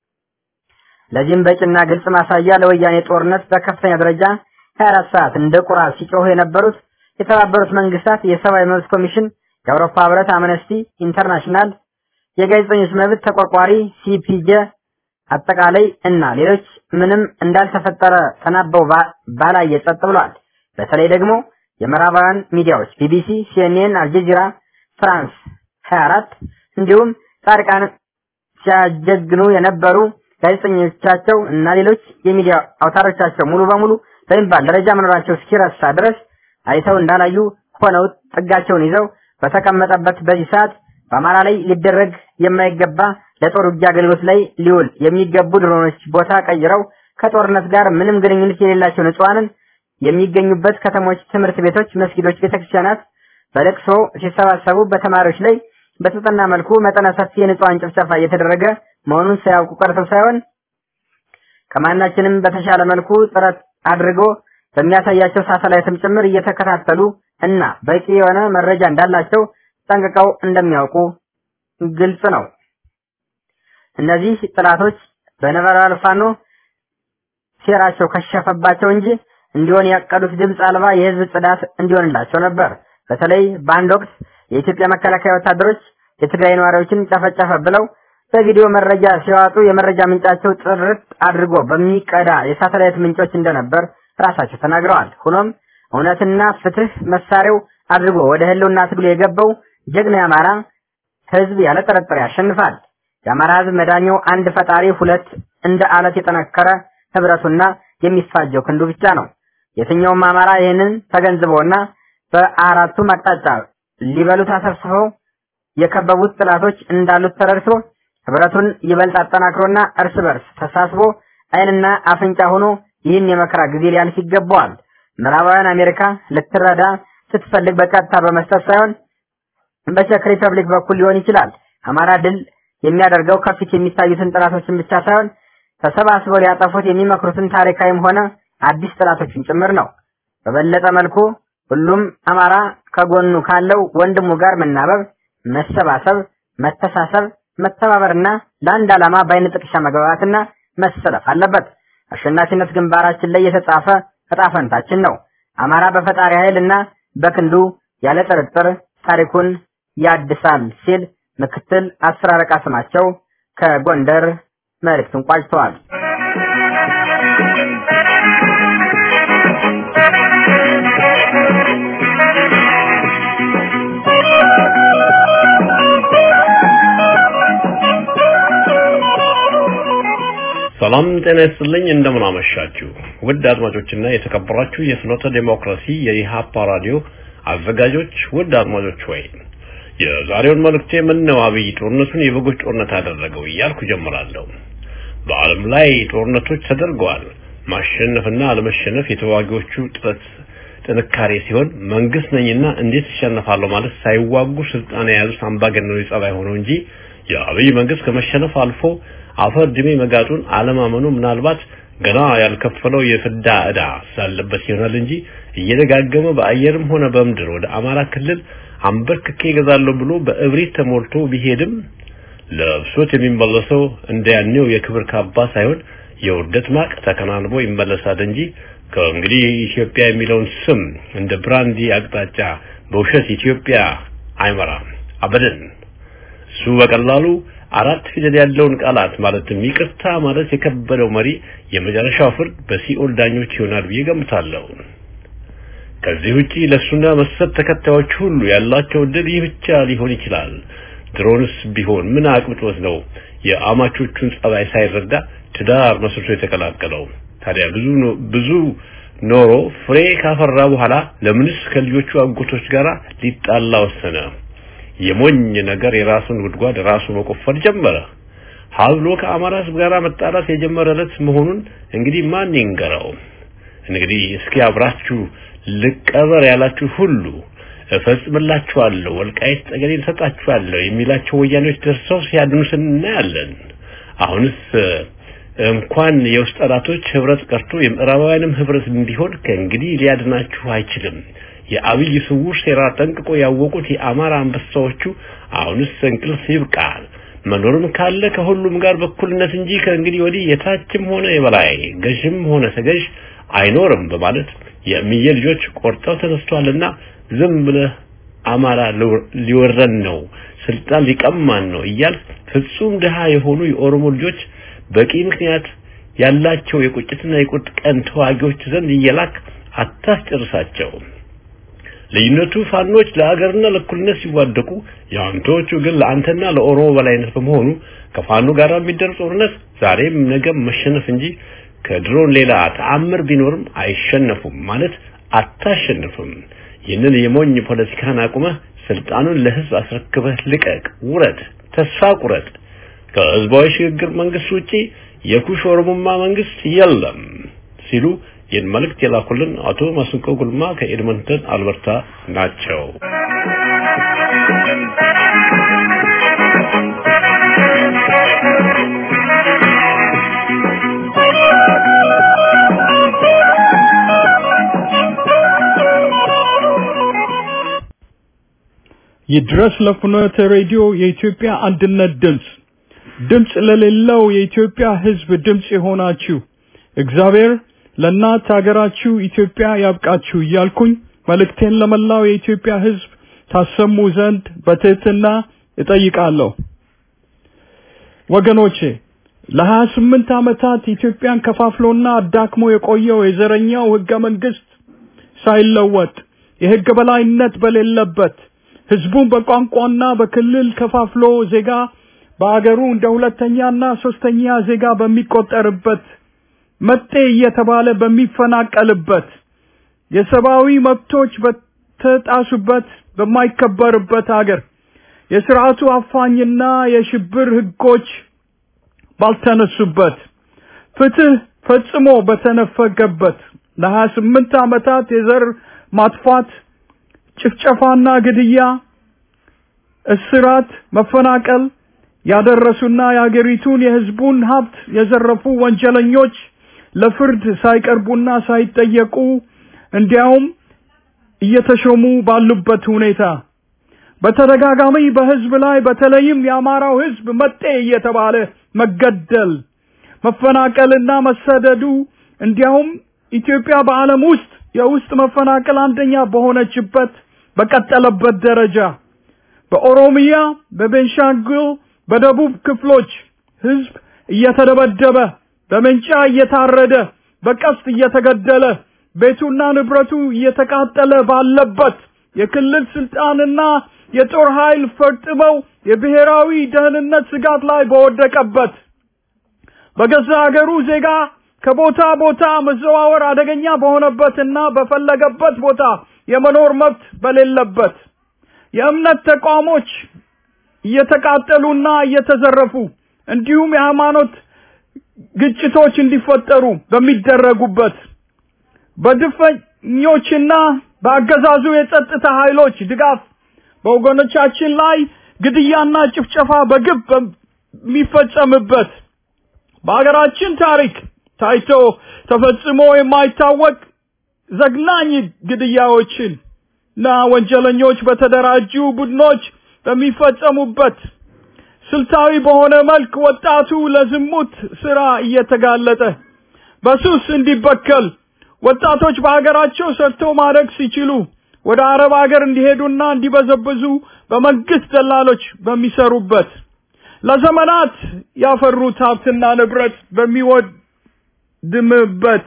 ለዚህም በቂና ግልጽ ማሳያ ለወያኔ ጦርነት በከፍተኛ ደረጃ 24 ሰዓት እንደ ቁራ ሲጮሁ የነበሩት የተባበሩት መንግስታት የሰብአዊ መብት ኮሚሽን፣ የአውሮፓ ህብረት፣ አምነስቲ ኢንተርናሽናል የጋዜጠኞች መብት ተቆርቋሪ ሲፒጄ አጠቃላይ እና ሌሎች ምንም እንዳልተፈጠረ ተናበው ባላየ ጸጥ ብሏል። በተለይ ደግሞ የምዕራባውያን ሚዲያዎች ቢቢሲ፣ ሲኤንኤን፣ አልጀዚራ፣ ፍራንስ 24 እንዲሁም ጻድቃን ሲያጀግኑ የነበሩ ጋዜጠኞቻቸው እና ሌሎች የሚዲያ አውታሮቻቸው ሙሉ በሙሉ በሚባል ደረጃ መኖራቸው እስኪረሳ ድረስ አይተው እንዳላዩ ሆነው ጥጋቸውን ይዘው በተቀመጠበት በዚህ ሰዓት በአማራ ላይ ሊደረግ የማይገባ ለጦር ውጊያ አገልግሎት ላይ ሊውል የሚገቡ ድሮኖች ቦታ ቀይረው ከጦርነት ጋር ምንም ግንኙነት የሌላቸው ንጹሃንን የሚገኙበት ከተሞች፣ ትምህርት ቤቶች፣ መስጊዶች፣ ቤተክርስቲያናት በለቅሶ ሲሰባሰቡ በተማሪዎች ላይ በተጠና መልኩ መጠነ ሰፊ የንጹሃን ጭፍጨፋ እየተደረገ መሆኑን ሳያውቁ ቀርተው ሳይሆን ከማናችንም በተሻለ መልኩ ጥረት አድርጎ በሚያሳያቸው ሳተላይትም ጭምር እየተከታተሉ እና በቂ የሆነ መረጃ እንዳላቸው ጠንቅቀው እንደሚያውቁ ግልጽ ነው። እነዚህ ጥላቶች በነበልባል ፋኖ ሴራቸው ከሸፈባቸው እንጂ እንዲሆን ያቀዱት ድምፅ አልባ የህዝብ ጽዳት እንዲሆንላቸው ነበር። በተለይ በአንድ ወቅት የኢትዮጵያ መከላከያ ወታደሮች የትግራይ ነዋሪዎችን ጨፈጨፈ ብለው በቪዲዮ መረጃ ሲያወጡ የመረጃ ምንጫቸው ጥርት አድርጎ በሚቀዳ የሳተላይት ምንጮች እንደነበር ራሳቸው ተናግረዋል። ሆኖም እውነትና ፍትህ መሳሪያው አድርጎ ወደ ህልውና ትግሉ የገባው ጀግና የአማራ ህዝብ ያለ ጥርጥር ያሸንፋል። የአማራ ህዝብ መዳኛው አንድ ፈጣሪ፣ ሁለት እንደ አለት የጠነከረ ህብረቱና የሚፋጀው ክንዱ ብቻ ነው። የትኛውም አማራ ይህንን ተገንዝበውና በአራቱም አቅጣጫ ሊበሉት አሰብስበው የከበቡት ጥላቶች እንዳሉት ተረድቶ ህብረቱን ይበልጥ አጠናክሮና እርስ በርስ ተሳስቦ አይንና አፍንጫ ሆኖ ይህን የመከራ ጊዜ ሊያልፍ ይገባዋል። ምዕራባውያን አሜሪካ ልትረዳ ስትፈልግ በቀጥታ በመስጠት ሳይሆን በቼክ ሪፐብሊክ በኩል ሊሆን ይችላል። አማራ ድል የሚያደርገው ከፊት የሚታዩትን ጥላቶችን ብቻ ሳይሆን ተሰባስበው ሊያጠፉት የሚመክሩትን ታሪካዊም ሆነ አዲስ ጥላቶችን ጭምር ነው። በበለጠ መልኩ ሁሉም አማራ ከጎኑ ካለው ወንድሙ ጋር መናበብ፣ መሰባሰብ፣ መተሳሰብ፣ መተባበርና ለአንድ ዓላማ በአይነ ጥቅሻ መግባባትና መሰለፍ አለበት። አሸናፊነት ግንባራችን ላይ የተጻፈ ዕጣ ፈንታችን ነው። አማራ በፈጣሪ ኃይልና በክንዱ ያለ ጥርጥር ታሪኩን ያድሳል ሲል ምክትል አስር አለቃ ስማቸው ከጎንደር መልእክቱን ቋጭተዋል። ሰላም ጤና ይስጥልኝ። እንደምን አመሻችሁ ውድ አድማጮችና የተከበራችሁ የፍኖተ ዴሞክራሲ የኢሃፓ ራዲዮ አዘጋጆች፣ ውድ አድማጮች ወይ የዛሬውን መልእክቴ ምነው አብይ ጦርነቱን የበጎች ጦርነት አደረገው እያልኩ ጀምራለሁ። በዓለም ላይ ጦርነቶች ተደርገዋል። ማሸነፍና አለመሸነፍ የተዋጊዎቹ ጥረት ጥንካሬ ሲሆን መንግስት ነኝና እንዴት እሸነፋለሁ ማለት ሳይዋጉ ስልጣን የያዙት አምባገነኖች ጸባይ ሆነው እንጂ የአብይ መንግስት ከመሸነፍ አልፎ አፈር ድሜ መጋጡን አለማመኑ ምናልባት ገና ያልከፈለው የፍዳ ዕዳ ስላለበት ይሆናል እንጂ እየደጋገመ በአየርም ሆነ በምድር ወደ አማራ ክልል አንበርክኬ ይገዛለሁ ብሎ በእብሪት ተሞልቶ ቢሄድም ለብሶት የሚመለሰው እንደያኔው የክብር ካባ ሳይሆን የውርደት ማቅ ተከናንቦ ይመለሳል እንጂ ከእንግዲህ ኢትዮጵያ የሚለውን ስም እንደ ብራንዲ አቅጣጫ በውሸት ኢትዮጵያ አይመራም አበደን። እሱ በቀላሉ አራት ፊደል ያለውን ቃላት ማለትም ይቅርታ ማለት የከበደው መሪ የመጨረሻው ፍርድ በሲኦል ዳኞች ይሆናል ብዬ ገምታለሁ። ከዚህ ውጪ ለሱና መሰል ተከታዮች ሁሉ ያላቸው እድል ይህ ብቻ ሊሆን ይችላል። ድሮንስ ቢሆን ምን አቅብጦት ነው የአማቾቹን ጸባይ ሳይረዳ ትዳር መስርቶ የተቀላቀለው? ታዲያ ብዙ ብዙ ኖሮ ፍሬ ካፈራ በኋላ ለምንስ ከልጆቹ አጎቶች ጋር ሊጣላ ወሰነ? የሞኝ ነገር የራሱን ጉድጓድ ራሱ መቆፈር ጀመረ። ሀብሎ ከአማራ ሕዝብ ጋር መጣላት የጀመረለት መሆኑን እንግዲህ ማን ይንገረው? እንግዲህ እስኪ አብራችሁ ልቀበር ያላችሁ ሁሉ እፈጽምላችኋለሁ፣ ወልቃይት ጠገዴ እሰጣችኋለሁ የሚላቸው ወያኔዎች ደርሰው ሲያድኑስ እናያለን። አሁንስ እንኳን የውስጥ ጠላቶች ህብረት ቀርቶ የምዕራባውያንም ህብረት እንዲሆን ከእንግዲህ ሊያድናችሁ አይችልም። የአብይ ስውር ሴራ ጠንቅቆ ያወቁት የአማራ አንበሳዎቹ አሁንስ እንቅልፍ ይብቃል፣ መኖርም ካለ ከሁሉም ጋር በኩልነት እንጂ ከእንግዲህ ወዲህ የታችም ሆነ የበላይ ገዥም ሆነ ተገዥ አይኖርም በማለት የእምዬ ልጆች ቆርጠው ተነስቷልና ዝም ብለህ አማራ ሊወረን ነው፣ ስልጣን ሊቀማን ነው እያል ፍጹም ድሃ የሆኑ የኦሮሞ ልጆች በቂ ምክንያት ያላቸው የቁጭትና የቁጥ ቀን ተዋጊዎች ዘንድ እየላክ አታስጨርሳቸው። ልዩነቱ ፋኖች ለአገርና ለእኩልነት ሲዋደቁ የአንቶቹ ግን ለአንተና ለኦሮሞ በላይነት በመሆኑ ከፋኖ ጋር የሚደረግ ጦርነት ዛሬም ነገም መሸነፍ እንጂ ከድሮን ሌላ ተአምር ቢኖርም አይሸነፉም ማለት አታሸንፍም። ይህንን የሞኝ ፖለቲካን አቁመህ ስልጣኑን ለህዝብ አስረክበህ ልቀቅ፣ ውረድ፣ ተስፋ ቁረጥ። ከህዝባዊ ሽግግር መንግስት ውጪ የኩሽ ኦሮሞማ መንግስት የለም ሲሉ ይህን መልእክት የላኩልን አቶ ማስንቆ ጉልማ ከኤድመንተን አልበርታ ናቸው። ይድረስ ለፍኖተ ሬዲዮ የኢትዮጵያ አንድነት ድምፅ ድምፅ ለሌለው የኢትዮጵያ ህዝብ ድምፅ የሆናችሁ እግዚአብሔር ለእናት ሀገራችሁ ኢትዮጵያ ያብቃችሁ እያልኩኝ መልእክቴን ለመላው የኢትዮጵያ ህዝብ ታሰሙ ዘንድ በትህትና እጠይቃለሁ። ወገኖቼ ለሀያ ስምንት ዓመታት ኢትዮጵያን ከፋፍሎና አዳክሞ የቆየው የዘረኛው ህገ መንግስት ሳይለወጥ የህግ በላይነት በሌለበት ህዝቡን በቋንቋና በክልል ከፋፍሎ ዜጋ በአገሩ እንደ ሁለተኛና ሶስተኛ ዜጋ በሚቆጠርበት መጤ እየተባለ በሚፈናቀልበት የሰብአዊ መብቶች በተጣሱበት በማይከበርበት አገር የስርዓቱ አፋኝና የሽብር ህጎች ባልተነሱበት ፍትህ ፈጽሞ በተነፈገበት ለሀያ ስምንት ዓመታት የዘር ማጥፋት ጭፍጨፋና ግድያ፣ እስራት፣ መፈናቀል ያደረሱና የአገሪቱን የህዝቡን ሀብት የዘረፉ ወንጀለኞች ለፍርድ ሳይቀርቡና ሳይጠየቁ እንዲያውም እየተሾሙ ባሉበት ሁኔታ በተደጋጋሚ በህዝብ ላይ በተለይም የአማራው ህዝብ መጤ እየተባለ መገደል፣ መፈናቀልና መሰደዱ እንዲያውም ኢትዮጵያ በዓለም ውስጥ የውስጥ መፈናቀል አንደኛ በሆነችበት በቀጠለበት ደረጃ በኦሮሚያ፣ በቤንሻንጉል፣ በደቡብ ክፍሎች ህዝብ እየተደበደበ በመንጫ እየታረደ በቀስት እየተገደለ ቤቱና ንብረቱ እየተቃጠለ ባለበት የክልል ስልጣንና የጦር ኃይል ፈርጥመው የብሔራዊ ደህንነት ስጋት ላይ በወደቀበት በገዛ ሀገሩ ዜጋ ከቦታ ቦታ መዘዋወር አደገኛ በሆነበትና በፈለገበት ቦታ የመኖር መብት በሌለበት የእምነት ተቋሞች እየተቃጠሉና እየተዘረፉ እንዲሁም የሃይማኖት ግጭቶች እንዲፈጠሩ በሚደረጉበት በድፈኞችና በአገዛዙ የጸጥታ ኃይሎች ድጋፍ በወገኖቻችን ላይ ግድያና ጭፍጨፋ በግብ በሚፈጸምበት በሀገራችን ታሪክ ታይቶ ተፈጽሞ የማይታወቅ ዘግናኝ ግድያዎችን እና ወንጀለኞች በተደራጁ ቡድኖች በሚፈጸሙበት ስልታዊ በሆነ መልክ ወጣቱ ለዝሙት ስራ እየተጋለጠ በሱስ እንዲበከል ወጣቶች በሀገራቸው ሰርተው ማደግ ሲችሉ ወደ አረብ ሀገር እንዲሄዱና እንዲበዘብዙ በመንግስት ደላሎች በሚሰሩበት ለዘመናት ያፈሩት ሀብትና ንብረት በሚወድምበት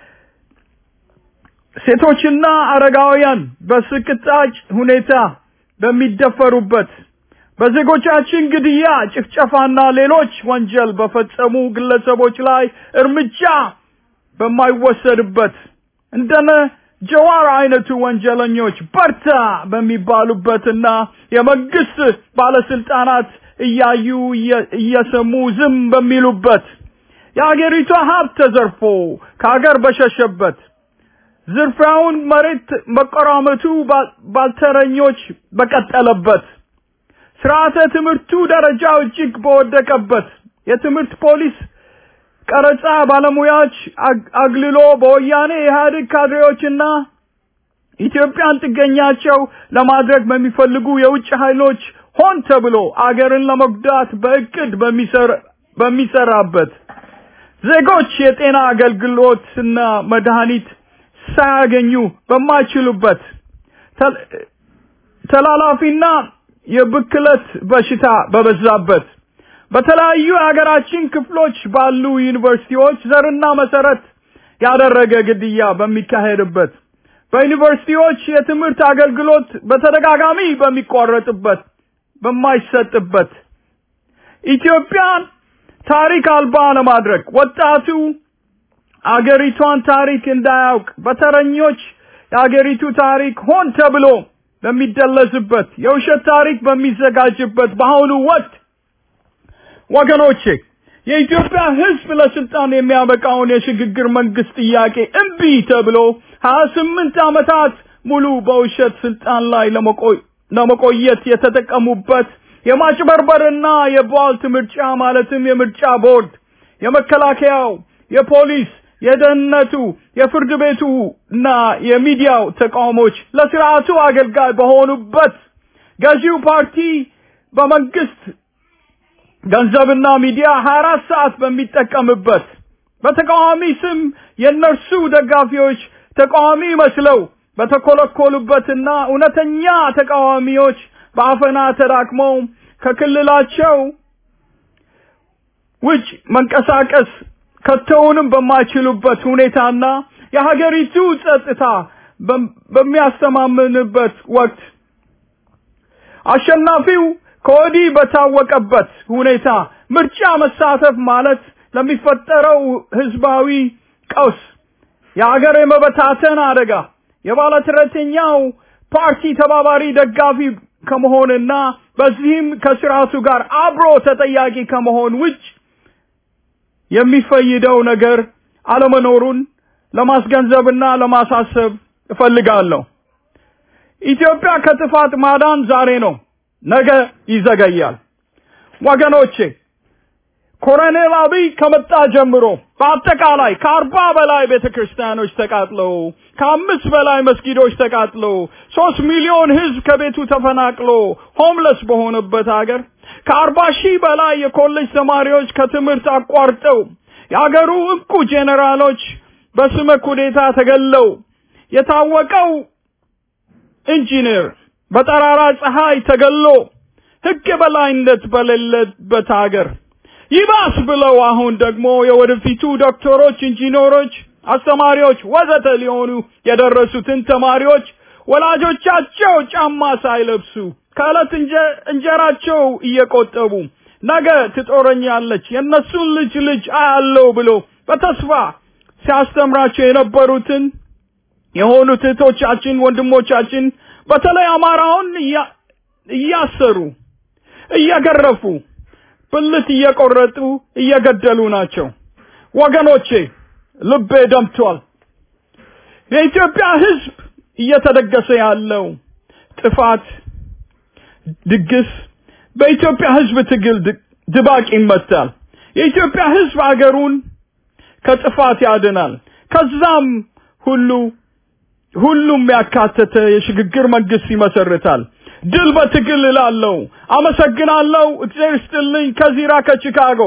ሴቶችና አረጋውያን በስቅጣጭ ሁኔታ በሚደፈሩበት በዜጎቻችን ግድያ፣ ጭፍጨፋና ሌሎች ወንጀል በፈጸሙ ግለሰቦች ላይ እርምጃ በማይወሰድበት እንደነ ጀዋር አይነቱ ወንጀለኞች በርታ በሚባሉበትና የመንግስት ባለስልጣናት እያዩ እየሰሙ ዝም በሚሉበት የአገሪቷ ሀብት ተዘርፎ ከሀገር በሸሸበት ዝርፊያውን መሬት መቆራመቱ ባልተረኞች በቀጠለበት ስርዓተ ትምህርቱ ደረጃው እጅግ በወደቀበት የትምህርት ፖሊስ ቀረጻ ባለሙያዎች አግልሎ በወያኔ ኢህአዴግ ካድሬዎችና ኢትዮጵያን ጥገኛቸው ለማድረግ በሚፈልጉ የውጭ ኃይሎች ሆን ተብሎ አገርን ለመጉዳት በእቅድ በሚሰራበት ዜጎች የጤና አገልግሎትና መድኃኒት ሳያገኙ በማይችሉበት ተላላፊና የብክለት በሽታ በበዛበት በተለያዩ የሀገራችን ክፍሎች ባሉ ዩኒቨርሲቲዎች ዘርና መሰረት ያደረገ ግድያ በሚካሄድበት በዩኒቨርሲቲዎች የትምህርት አገልግሎት በተደጋጋሚ በሚቋረጥበት በማይሰጥበት ኢትዮጵያን ታሪክ አልባ ለማድረግ ወጣቱ አገሪቷን ታሪክ እንዳያውቅ በተረኞች የአገሪቱ ታሪክ ሆን ተብሎ በሚደለዝበት የውሸት ታሪክ በሚዘጋጅበት በአሁኑ ወቅት ወገኖቼ የኢትዮጵያ ሕዝብ ለስልጣን የሚያበቃውን የሽግግር መንግስት ጥያቄ እምቢ ተብሎ ሀያ ስምንት ዓመታት ሙሉ በውሸት ስልጣን ላይ ለመቆየት የተጠቀሙበት የማጭበርበርና የቧልት ምርጫ ማለትም የምርጫ ቦርድ፣ የመከላከያው፣ የፖሊስ፣ የደህንነቱ፣ የፍርድ ቤቱ እና የሚዲያው ተቃውሞች ለስርዓቱ አገልጋይ በሆኑበት ገዢው ፓርቲ በመንግስት ገንዘብና ሚዲያ 24 ሰዓት በሚጠቀምበት በተቃዋሚ ስም የእነርሱ ደጋፊዎች ተቃዋሚ መስለው በተኮለኮሉበትና እውነተኛ ተቃዋሚዎች በአፈና ተዳክመው ከክልላቸው ውጭ መንቀሳቀስ ከተውንም በማይችሉበት ሁኔታና የሀገሪቱ ጸጥታ በሚያስተማምንበት ወቅት አሸናፊው ከወዲህ በታወቀበት ሁኔታ ምርጫ መሳተፍ ማለት ለሚፈጠረው ህዝባዊ ቀውስ የሀገር የመበታተን አደጋ የባለተረተኛው ፓርቲ ተባባሪ ደጋፊ ከመሆንና በዚህም ከስርዓቱ ጋር አብሮ ተጠያቂ ከመሆን ውጭ የሚፈይደው ነገር አለመኖሩን ለማስገንዘብና ለማሳሰብ እፈልጋለሁ። ኢትዮጵያ ከጥፋት ማዳን ዛሬ ነው፣ ነገ ይዘገያል። ወገኖቼ ኮሎኔል አብይ ከመጣ ጀምሮ በአጠቃላይ ከአርባ በላይ ቤተክርስቲያኖች ተቃጥለው ከአምስት በላይ መስጊዶች ተቃጥለው ሶስት ሚሊዮን ህዝብ ከቤቱ ተፈናቅሎ ሆምለስ በሆነበት ሀገር ከአርባ ሺህ በላይ የኮሌጅ ተማሪዎች ከትምህርት አቋርጠው የአገሩ እንቁ ጄኔራሎች በስመ ኩዴታ ተገለው የታወቀው ኢንጂነር በጠራራ ፀሐይ ተገሎ ህግ የበላይነት በሌለበት ሀገር ይባስ ብለው አሁን ደግሞ የወደፊቱ ዶክተሮች፣ ኢንጂነሮች፣ አስተማሪዎች ወዘተ ሊሆኑ የደረሱትን ተማሪዎች ወላጆቻቸው ጫማ ሳይለብሱ ከዕለት እንጀራቸው እየቆጠቡ ነገ ትጦረኛለች የእነሱን ልጅ ልጅ አያለው ብሎ በተስፋ ሲያስተምራቸው የነበሩትን የሆኑት እህቶቻችን ወንድሞቻችን በተለይ አማራውን እያሰሩ እየገረፉ ብልት እየቆረጡ እየገደሉ ናቸው። ወገኖቼ ልቤ ደምቷል። የኢትዮጵያ ህዝብ እየተደገሰ ያለው ጥፋት ድግስ በኢትዮጵያ ህዝብ ትግል ድባቅ ይመታል። የኢትዮጵያ ህዝብ አገሩን ከጥፋት ያድናል። ከዛም ሁሉ ሁሉም ያካተተ የሽግግር መንግስት ይመሰርታል። ድል በትግል እላለሁ። አመሰግናለሁ። እግዚአብሔር ይስጥልኝ። ከዚራ ከቺካጎ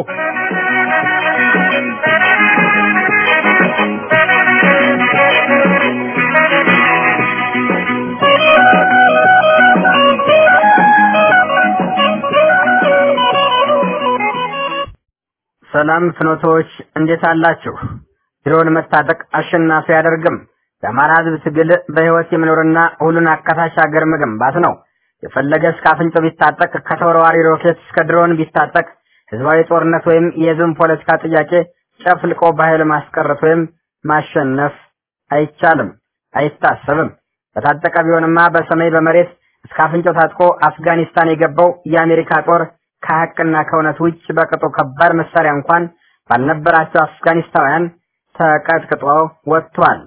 ሰላም ፍኖቶች እንዴት አላችሁ? ድሮን መታጠቅ አሸናፊ አያደርግም። የአማራ ህዝብ ትግል በህይወት የመኖርና ሁሉን አካታች ሀገር መገንባት ነው። የፈለገ እስከ አፍንጮ ቢታጠቅ ከተወርዋሪ ሮኬት እስከ ድሮን ቢታጠቅ ህዝባዊ ጦርነት ወይም የህዝብን ፖለቲካ ጥያቄ ጨፍልቆ በኃይል ማስቀረት ወይም ማሸነፍ አይቻልም፣ አይታሰብም። በታጠቀ ቢሆንማ በሰማይ በመሬት እስከ አፍንጮ ታጥቆ አፍጋኒስታን የገባው የአሜሪካ ጦር ከሀቅና ከእውነት ውጭ በቅጡ ከባድ መሳሪያ እንኳን ባልነበራቸው አፍጋኒስታውያን ተቀጥቅጦ ወጥቷል።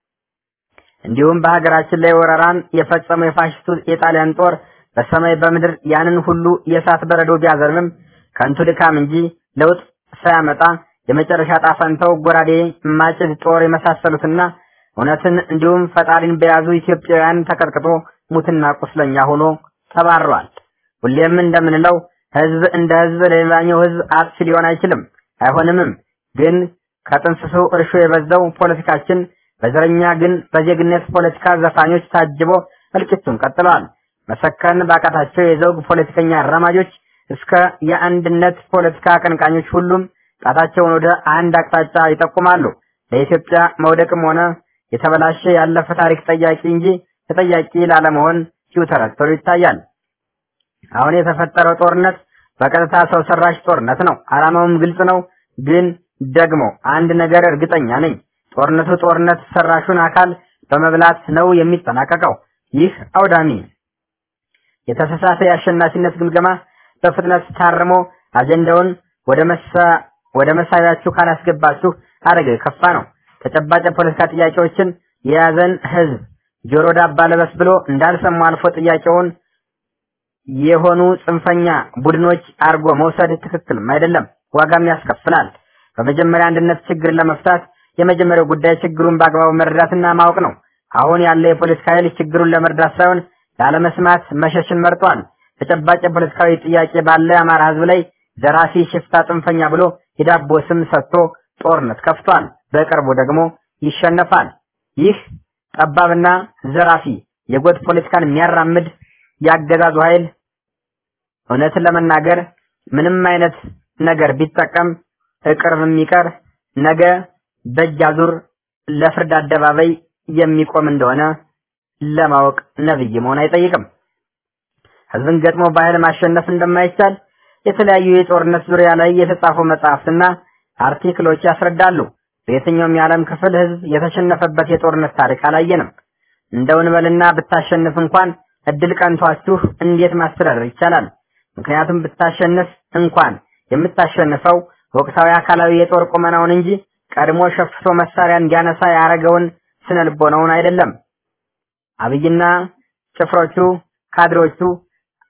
እንዲሁም በሀገራችን ላይ ወረራን የፈጸመው የፋሽስቱ የጣሊያን ጦር በሰማይ በምድር ያንን ሁሉ የእሳት በረዶ ቢያዘርምም ከንቱ ድካም እንጂ ለውጥ ሳያመጣ የመጨረሻ ጣፈንተው ጎራዴ፣ ማጭድ፣ ጦር የመሳሰሉትና እውነትን እንዲሁም ፈጣሪን በያዙ ኢትዮጵያውያን ተቀጥቅጦ ሙትና ቁስለኛ ሆኖ ተባሯል። ሁሌም እንደምንለው ህዝብ እንደ ህዝብ ለሌላኛው ህዝብ አጥፊ ሊሆን አይችልም፣ አይሆንምም። ግን ከጥንስሱ እርሾ የበዛው ፖለቲካችን በዘረኛ ግን በዜግነት ፖለቲካ ዘፋኞች ታጅቦ እልቂቱን ቀጥለዋል። መሰከን ባቃታቸው የዘውግ ፖለቲከኛ አራማጆች እስከ የአንድነት ፖለቲካ አቀንቃኞች ሁሉም ጣታቸውን ወደ አንድ አቅጣጫ ይጠቁማሉ። ለኢትዮጵያ መውደቅም ሆነ የተበላሸ ያለፈ ታሪክ ጠያቂ እንጂ ተጠያቂ ላለመሆን ሲውተረተሩ ይታያል። አሁን የተፈጠረው ጦርነት በቀጥታ ሰው ሰራሽ ጦርነት ነው። ዓላማውም ግልጽ ነው። ግን ደግሞ አንድ ነገር እርግጠኛ ነኝ። ጦርነቱ ጦርነት ሰራሹን አካል በመብላት ነው የሚጠናቀቀው። ይህ አውዳሚ የተሳሳተ የአሸናፊነት ግምገማ በፍጥነት ታርሞ አጀንዳውን ወደ መሳ ወደ መሳቢያችሁ ካላስገባችሁ አደገ የከፋ ነው። ተጨባጭ የፖለቲካ ጥያቄዎችን የያዘን ህዝብ ጆሮ ዳባ ለበስ ብሎ እንዳልሰሙ አልፎ ጥያቄውን የሆኑ ጽንፈኛ ቡድኖች አርጎ መውሰድ ትክክልም አይደለም፣ ዋጋም ያስከፍላል። በመጀመሪያ አንድነት ችግር ለመፍታት የመጀመሪያው ጉዳይ ችግሩን በአግባቡ መረዳትና ማወቅ ነው። አሁን ያለ የፖለቲካ ኃይል ችግሩን ለመረዳት ሳይሆን ላለመስማት መሸሽን መርጧል። ተጨባጭ የፖለቲካዊ ጥያቄ ባለ የአማራ ህዝብ ላይ ዘራፊ፣ ሽፍታ፣ ጽንፈኛ ብሎ የዳቦ ስም ሰጥቶ ጦርነት ከፍቷል። በቅርቡ ደግሞ ይሸነፋል። ይህ ጠባብና ዘራፊ የጎጥ ፖለቲካን የሚያራምድ ያገዛዙ ኃይል እውነትን ለመናገር ምንም አይነት ነገር ቢጠቀም እቅርብ የሚቀር ነገ በእጅ አዙር ለፍርድ አደባባይ የሚቆም እንደሆነ ለማወቅ ነብይ መሆን አይጠይቅም። ህዝብን ገጥሞ በኃይል ማሸነፍ እንደማይቻል የተለያዩ የጦርነት ዙሪያ ላይ የተጻፉ መጽሐፍትና አርቲክሎች ያስረዳሉ። በየትኛውም የዓለም ክፍል ህዝብ የተሸነፈበት የጦርነት ታሪክ አላየንም። እንደው እንበልና ብታሸንፍ እንኳን እድል ቀንቷችሁ እንዴት ማስተዳደር ይቻላል? ምክንያቱም ብታሸንፍ እንኳን የምታሸንፈው ወቅታዊ አካላዊ የጦር ቁመናውን እንጂ ቀድሞ ሸፍቶ መሳሪያ እንዲያነሳ ያረገውን ስነ ልቦናውን አይደለም። አብይና ጭፍሮቹ ካድሮቹ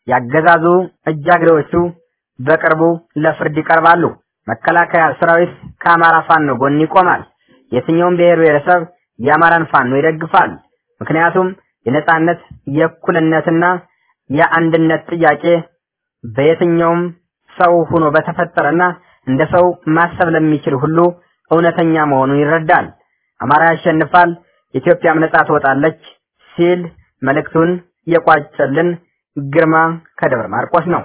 ያገዛዙ እጃግሬዎቹ በቅርቡ ለፍርድ ይቀርባሉ። መከላከያ ሰራዊት ከአማራ ፋኖ ጎን ይቆማል። የትኛውም ብሔር ብሔረሰብ የአማራን ፋኖ ይደግፋል። ምክንያቱም የነጻነት የእኩልነትና የአንድነት ጥያቄ በየትኛውም ሰው ሆኖ በተፈጠረና እንደ ሰው ማሰብ ለሚችል ሁሉ እውነተኛ መሆኑን ይረዳል። አማራ ያሸንፋል፣ ኢትዮጵያም ነጻ ትወጣለች ሲል መልእክቱን የቋጨልን ግርማ ከደብረ ማርቆስ ነው።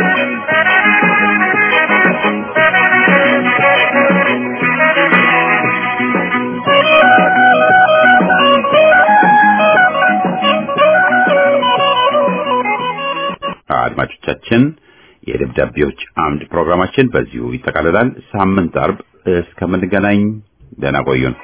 አድማጮቻችን የደብዳቤዎች አምድ ፕሮግራማችን በዚሁ ይጠቃልላል። ሳምንት አርብ እስከምንገናኝ ደህና ቆዩን።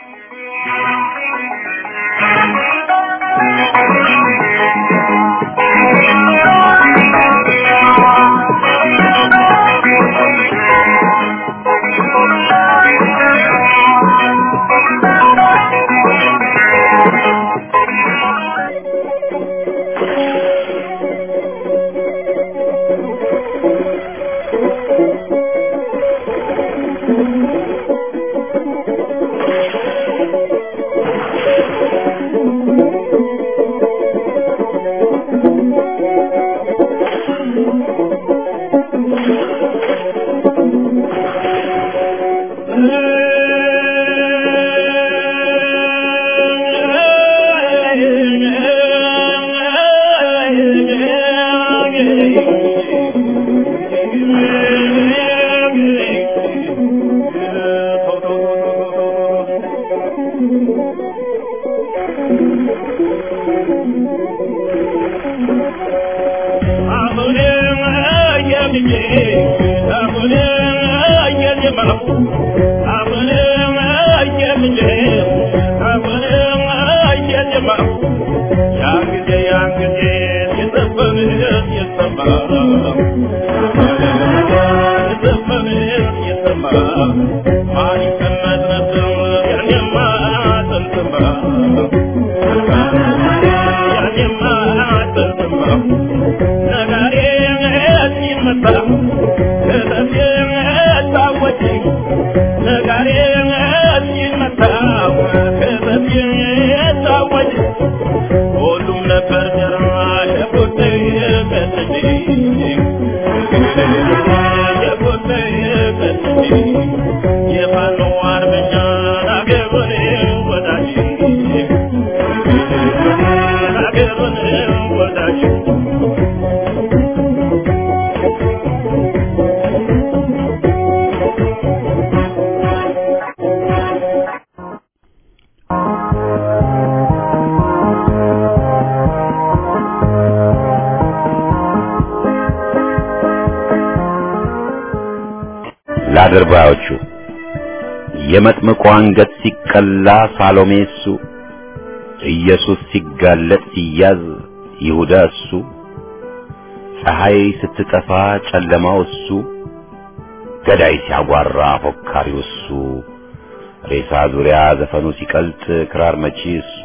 ለአድርባዮቹ የመጥምቁ አንገት ሲቀላ ሳሎሜ እሱ፣ ኢየሱስ ሲጋለጥ ሲያዝ ይሁዳ እሱ፣ ፀሐይ ስትጠፋ ጨለማው እሱ፣ ገዳይ ሲያጓራ ፎካሪው እሱ፣ ሬሳ ዙሪያ ዘፈኑ ሲቀልጥ ክራር መቺ እሱ፣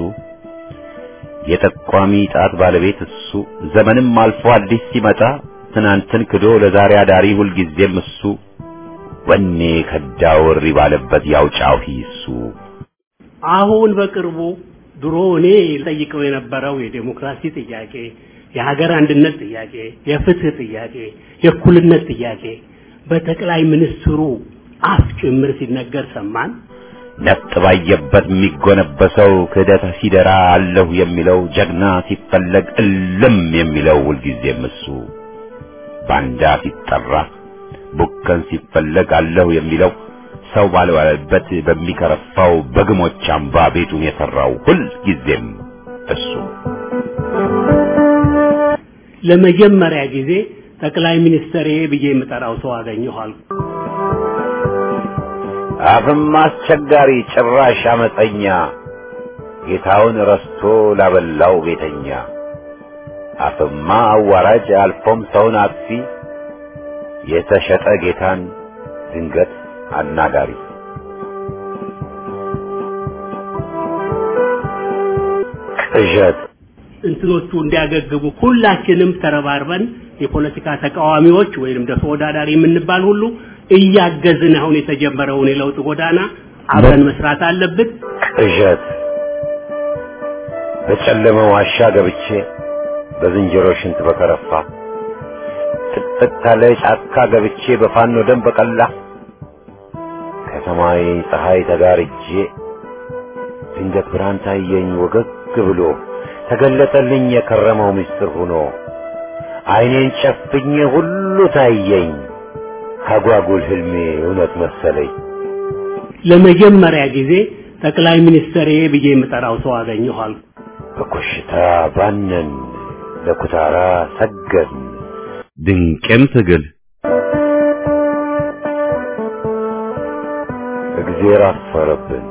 የጠቋሚ ጣት ባለቤት እሱ፣ ዘመንም አልፎ አዲስ ሲመጣ ትናንትን ክዶ ለዛሬ አዳሪ ሁልጊዜም እሱ ወኔ ከዳው እሪ ባለበት ያውጫው ሂሱ አሁን በቅርቡ ድሮ እኔ ጠይቀው የነበረው የዴሞክራሲ ጥያቄ፣ የሀገር አንድነት ጥያቄ፣ የፍትህ ጥያቄ፣ የእኩልነት ጥያቄ በጠቅላይ ሚኒስትሩ አፍ ጭምር ሲነገር ሰማን። ነጥ ባየበት የሚጎነበሰው ክህደት ሲደራ አለሁ የሚለው ጀግና ሲፈለግ እልም የሚለው ሁልጊዜም እሱ ባንዳ ሲጠራ ቡከን ሲፈለግ አለሁ የሚለው ሰው ባልዋለበት በሚከረፋው በግሞች አምባ ቤቱን የሰራው ሁል ጊዜም እሱ ለመጀመሪያ ጊዜ ጠቅላይ ሚኒስትር ብዬ የምጠራው ሰው አገኘኋል። አፍም አስቸጋሪ ጭራሽ አመፀኛ ጌታውን ረስቶ ላበላው ቤተኛ አፍማ አዋራጅ አልፎም ሰውን አጥፊ የተሸጠ ጌታን ድንገት አናጋሪ ቅዠት እንትኖቹ እንዲያገግሙ ሁላችንም ተረባርበን የፖለቲካ ተቃዋሚዎች ወይንም ደግሞ ተወዳዳሪ የምንባል ሁሉ እያገዝን አሁን የተጀመረውን የለውጥ ጎዳና አብረን መስራት አለብን። ቅዠት በጨለመ ዋሻ ገብቼ በዝንጀሮ ሽንት በከረፋ ጥቅጥቅ ካለ ጫካ ገብቼ በፋኖ ደም በቀላ ከሰማይ ፀሐይ ተጋርጄ ድንገት ብርሃን ታየኝ ወገግ ብሎ ተገለጠልኝ የከረመው ምስጢር ሆኖ ዓይኔን ጨፍኜ ሁሉ ታየኝ አጓጉል ህልሜ እውነት መሰለኝ። ለመጀመሪያ ጊዜ ጠቅላይ ሚኒስትር ብዬ የምጠራው ሰው አገኘኋል። በኮሽታ ባነን ለኩታራ ሰገድን ድንቅም ትግል እግዜር አፈረብን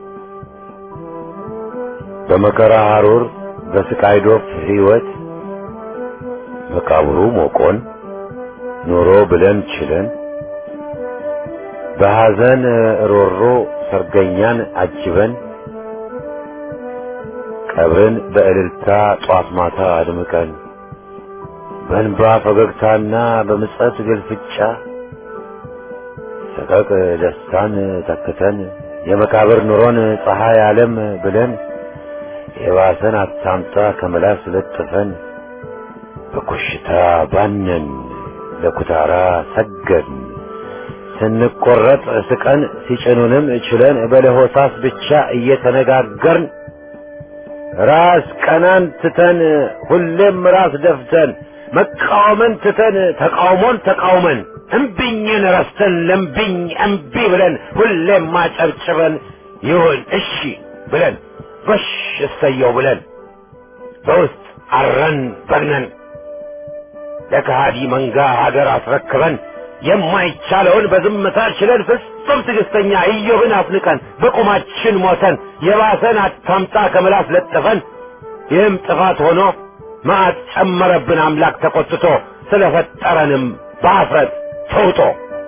በመከራ ሐሩር በስቃይ ዶፍ ሕይወት መቃብሩ ሞቆን ኖሮ ብለን ችለን በሐዘን ሮሮ ሰርገኛን አጅበን ቀብርን በእልልታ ጧት ማታ አድምቀን በእንባ ፈገግታና በምጸት ግልፍጫ ሰቀቅ ደስታን ተክተን የመቃብር ኑሮን ፀሐይ ዓለም ብለን የባሰን አታምጣ ከመላስ ለጥፈን በኮሽታ ባነን ለኩታራ ሰገድን ስንቆረጥ ስቀን ሲጭኑንም ችለን በለሆሳስ ብቻ እየተነጋገርን ራስ ቀናን ትተን ሁሌም ራስ ደፍተን መቃወምን ትተን ተቃውሞን ተቃውመን እምቢኝን ረስተን ለምቢኝ እምቢ ብለን ሁሌም ማጨብጭበን ይሁን እሺ ብለን ጎሽ እሰየው ብለን በውስጥ አረን በግነን ለከሃዲ መንጋ ሀገር አስረክበን የማይቻለውን በዝምታ ችለን ፍጹም ትዕግስተኛ ኢዮብን አፍንቀን በቁማችን ሞተን የባሰን አታምጣ ከምላስ ለጥፈን ይህም ጥፋት ሆኖ መዓት ጨመረብን አምላክ ተቆጥቶ ስለፈጠረንም በአፍረት ተውጦ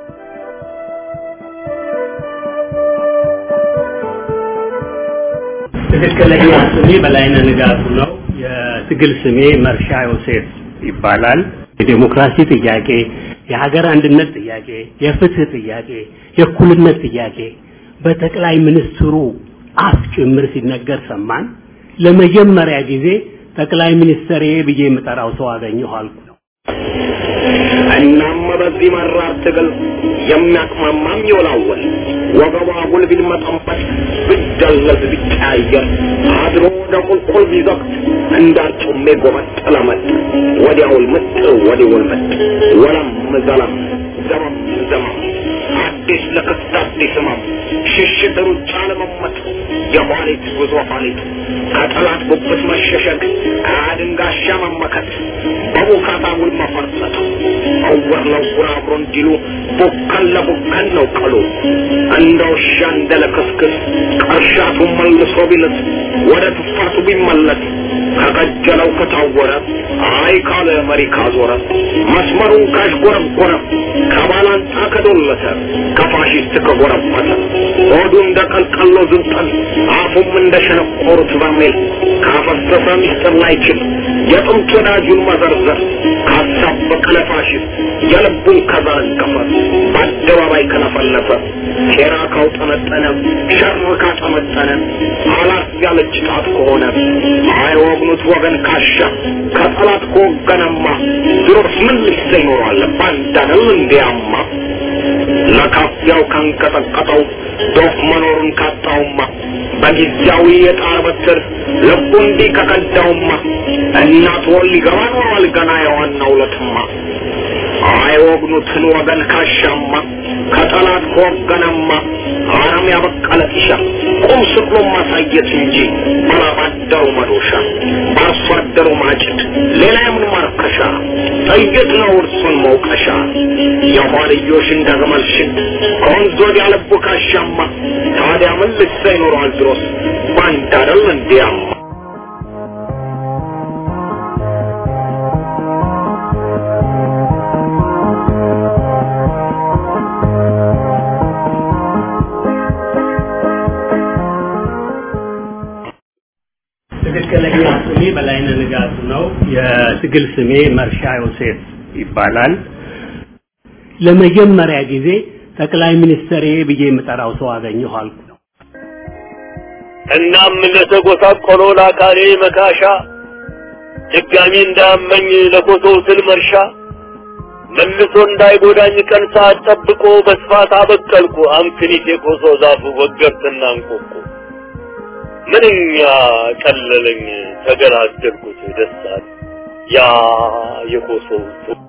ትክክለኛ ስሜ በላይነህ ንጋቱ ነው። የትግል ስሜ መርሻ ዮሴፍ ይባላል። የዴሞክራሲ ጥያቄ፣ የሀገር አንድነት ጥያቄ፣ የፍትህ ጥያቄ፣ የእኩልነት ጥያቄ በጠቅላይ ሚኒስትሩ አፍ ጭምር ሲነገር ሰማን። ለመጀመሪያ ጊዜ ጠቅላይ ሚኒስትር ብዬ የምጠራው ሰው አገኘሁ አልኩ ነው። እናም በዚህ መራር ትግል የሚያቅማማም ይወላወል ወገቧ ጉልቢል መጠንበት ብደለዝ ቢቀያየር አድሮ ወደ ቁልቁል ቢዘቅት እንዳርጩሜ ጎመጥ ለመጥ ወዲያውል ምጥ ወዲውል ምጥ ወለም ዘለም ዘመም ዘመም አዲስ ለክስት አዲስ ህመም ሽሽት ሩጫ ለመመጥ የኋሊት ጉዞ ኋሊት ከጠላት ጉብት መሸሸግ አድንጋሻ መመከት በቡካታ ውል መፈርጠጥ እውር ለውር አብሮ እንዲሉ ቡከን ለቡከን ነው ቀሉ እንደ ውሻ እንደ ለክስክስ ቀርሻቱ መልሶ ቢልስ ወደ ትፋቱ ቢመለስ ከቀጀለው ከታወረ አይ ካለ መሪ ካዞረ መስመሩን ካሽጎረጎረ ከባላንጣ ከዶለተ ከፋሽስት ከጎረበተ ሆዱ እንደ ቀልቀሎ ዝንጠል አፉም እንደ ሸነቆሩት በርሜል ካፈሰሰ ሚስጥር ላይችል የጥንት ወዳጁን መዘርዘር ካሳበቀ ለፋሽስት የልቡን ከዘረገፈ በአደባባይ ከለፈለፈ ሴራ ካውጠመጠነ ሸር ካጠመጠነ አላት ያለች ጣት ከሆነ አይወግኑት ወገን ካሻ ከጠላት ከወገነማ ድሮስ ምን ልሰ ይኖራል ባንዳነው እንዲያማ ለካፊያው ካንቀጠቀጠው ዶፍ መኖሩን ካጣውማ በጊዜያዊ የጣር በትር ልቡ እንዲህ ከቀዳውማ እናት ወል ሊገባ ኖሯል ገና የዋናው ለትማ አይወግኑትን ወገን ካሻማ ከጠላት ከወገነማ አረም ያበቀለ ጢሻ ቁም ስቅሎ ማሳየት እንጂ ባላባደሩ መዶሻ በአርሶ አደሩ ማጭድ ሌላ የምን ማርከሻ ጥይት ነው እርሱን መውቀሻ የኋልዮሽ እንደ ግመል ሽድ ከወንዝ ወዲያ ልቡ ካሻማ ታዲያ ምን ልሳ ይኖረዋል ድሮስ ባንድ አደል እንዲያማ ትክክለኛ ስሜ በላይነህ ንጋቱ ነው። የትግል ስሜ መርሻ ዮሴፍ ይባላል። ለመጀመሪያ ጊዜ ጠቅላይ ሚኒስትሬ ብዬ የምጠራው ሰው አገኘሁ አልኩ። እናም ለተጎሳቆለው ለአካሌ መካሻ ድጋሚ እንዳያመኝ ለኮሶው ስል መርሻ መልሶ እንዳይጎዳኝ ቀን ሰዓት ጠብቆ በስፋት አበቀልኩ አምክኒት የኮሶ ዛፉ ወገርትና እንቆቆ ምንኛ ቀለለኝ ተገላገልኩት ደስታል ያ የኮሶው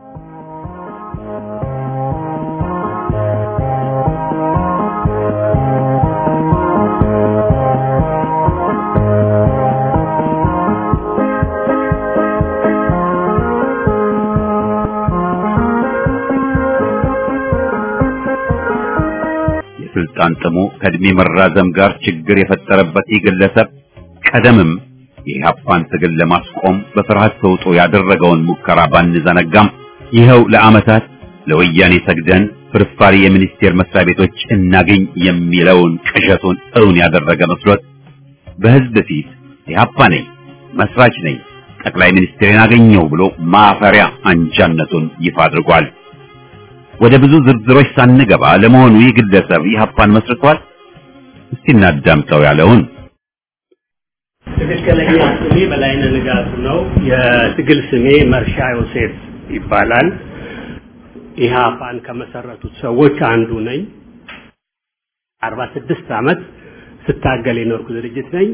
የስልጣን ጥሙ ከእድሜ መራዘም ጋር ችግር የፈጠረበት ይህ ግለሰብ ቀደምም የኢህአፓን ትግል ለማስቆም በፍርሃት ተውጦ ያደረገውን ሙከራ ባንዘነጋም ይኸው ለዓመታት ለወያኔ ሰግደን ፍርፋሪ የሚኒስቴር መስሪያ ቤቶች እናገኝ የሚለውን ቅዠቱን እውን ያደረገ መስሎት በህዝብ ፊት ኢህአፓ ነኝ፣ መስራች ነኝ፣ ጠቅላይ ሚኒስትሬን አገኘው ብሎ ማፈሪያ አንጃነቱን ይፋ አድርጓል። ወደ ብዙ ዝርዝሮች ሳንገባ ለመሆኑ ይህ ግለሰብ ኢህአፓን መስርቷል? እስቲ እናዳምጠው ያለውን ትክክለኛ ስሜ በላይነህ ንጋቱ ነው። የትግል ስሜ መርሻ ዮሴፍ ይባላል። ኢህአፓን ከመሰረቱት ሰዎች አንዱ ነኝ። አርባ ስድስት ዓመት ስታገል የኖርኩ ድርጅት ነኝ።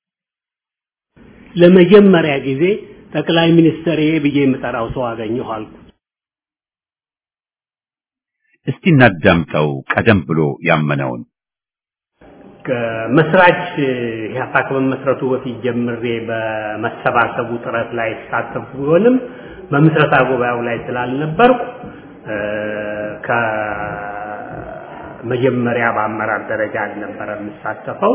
ለመጀመሪያ ጊዜ ጠቅላይ ሚኒስትሬ ብዬ የምጠራው ሰው አገኘሁ አልኩ። እስቲ እናዳምጠው ቀደም ብሎ ያመነውን መስራች ኢህአፓ ከመመስረቱ በፊት ጀምሬ በመሰባሰቡ ጥረት ላይ ተሳተፉ ቢሆንም በምስረታ ጉባኤው ላይ ስላልነበርኩ ከመጀመሪያ በአመራር ደረጃ አልነበረ የምሳተፈው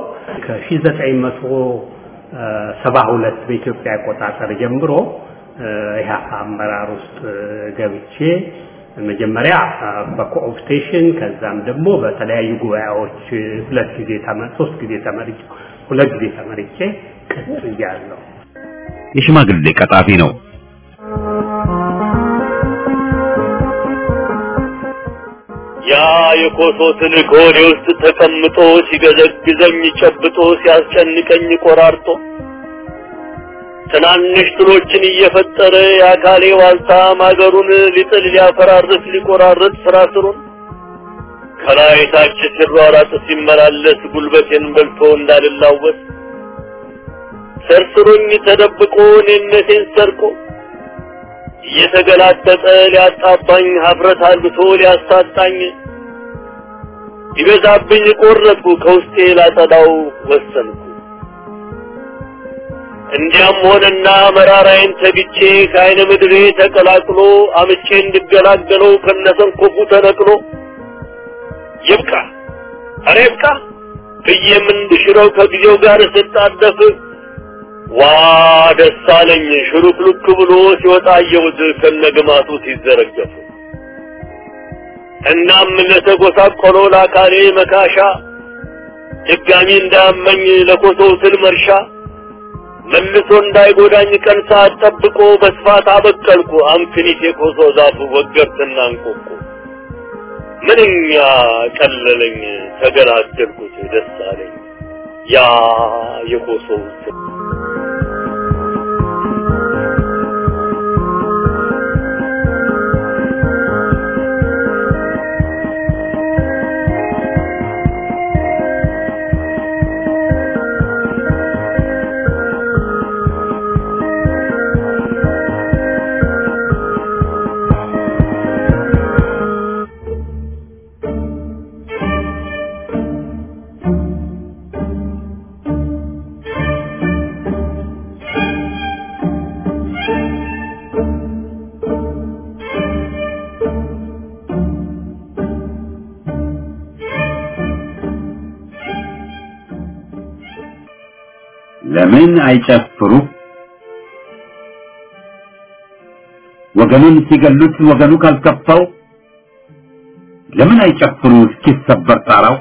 ከ1972 በኢትዮጵያ አቆጣጠር ጀምሮ ኢህአፓ አመራር ውስጥ ገብቼ መጀመሪያ በኮኦፕቴሽን ከዛም ደግሞ በተለያዩ ጉባኤዎች ሁለት ጊዜ ተመ- ሶስት ጊዜ ተመርጬ ሁለት ጊዜ ተመርጬ ቀጥያለሁ። የሽማግሌ ቀጣፊ ነው። ያ የኮሶ ትልቅ ሆዴ ውስጥ ተቀምጦ ሲገዘግዘኝ ጨብጦ ሲያስጨንቀኝ ቆራርጦ ትናንሽ ትሎችን እየፈጠረ የአካሌ ዋልታ ማገሩን ሊጥል ሊያፈራርስ ሊቆራርጥ ስራ ስሩን ከላይ ታች ሲሯራጥ ሲመላለስ ጉልበቴን በልቶ እንዳልላወስ ሰርስሮኝ ተደብቆ እኔነቴን ሰርቆ እየተገላጠጠ ሊያጣባኝ ሀፍረት አልብቶ ሊያሳጣኝ ይበዛብኝ ቆረጥኩ ከውስጤ ላጸዳው ወሰንኩ። እንዲያም ሆነና መራራዬን ተግቼ ከአይነ ምድሬ ተቀላቅሎ አምቼ እንድገላገለው ከነሰንኮፉ ተነቅሎ ይብቃ ኧረ ይብቃ ብዬም እንድሽረው ከጊዜው ጋር ስጣደፍ ዋ ደስ አለኝ ሽሉክሉክ ብሎ ሲወጣ አየሁት ከነግማቱ ሲዘረገፍ። እናም ለተጎሳቆለው ለአካሌ መካሻ ድጋሚ እንዳያመኝ ለኮሶው ስል መርሻ መልሶ እንዳይጎዳኝ ቀን ሰዓት ጠብቆ በስፋት አበቀልኩ አምክኒት የኮሶ ዛፍ ወገርትና እንቆቆ ምንኛ ቀለለኝ ተገላገልኩት ደስ አለኝ ያ የኮሶው ስል ለምን አይጨፍሩ? ወገኑን ሲገሉት ወገኑ ካልከፋው ለምን አይጨፍሩ እስኪሰበር ጣራው?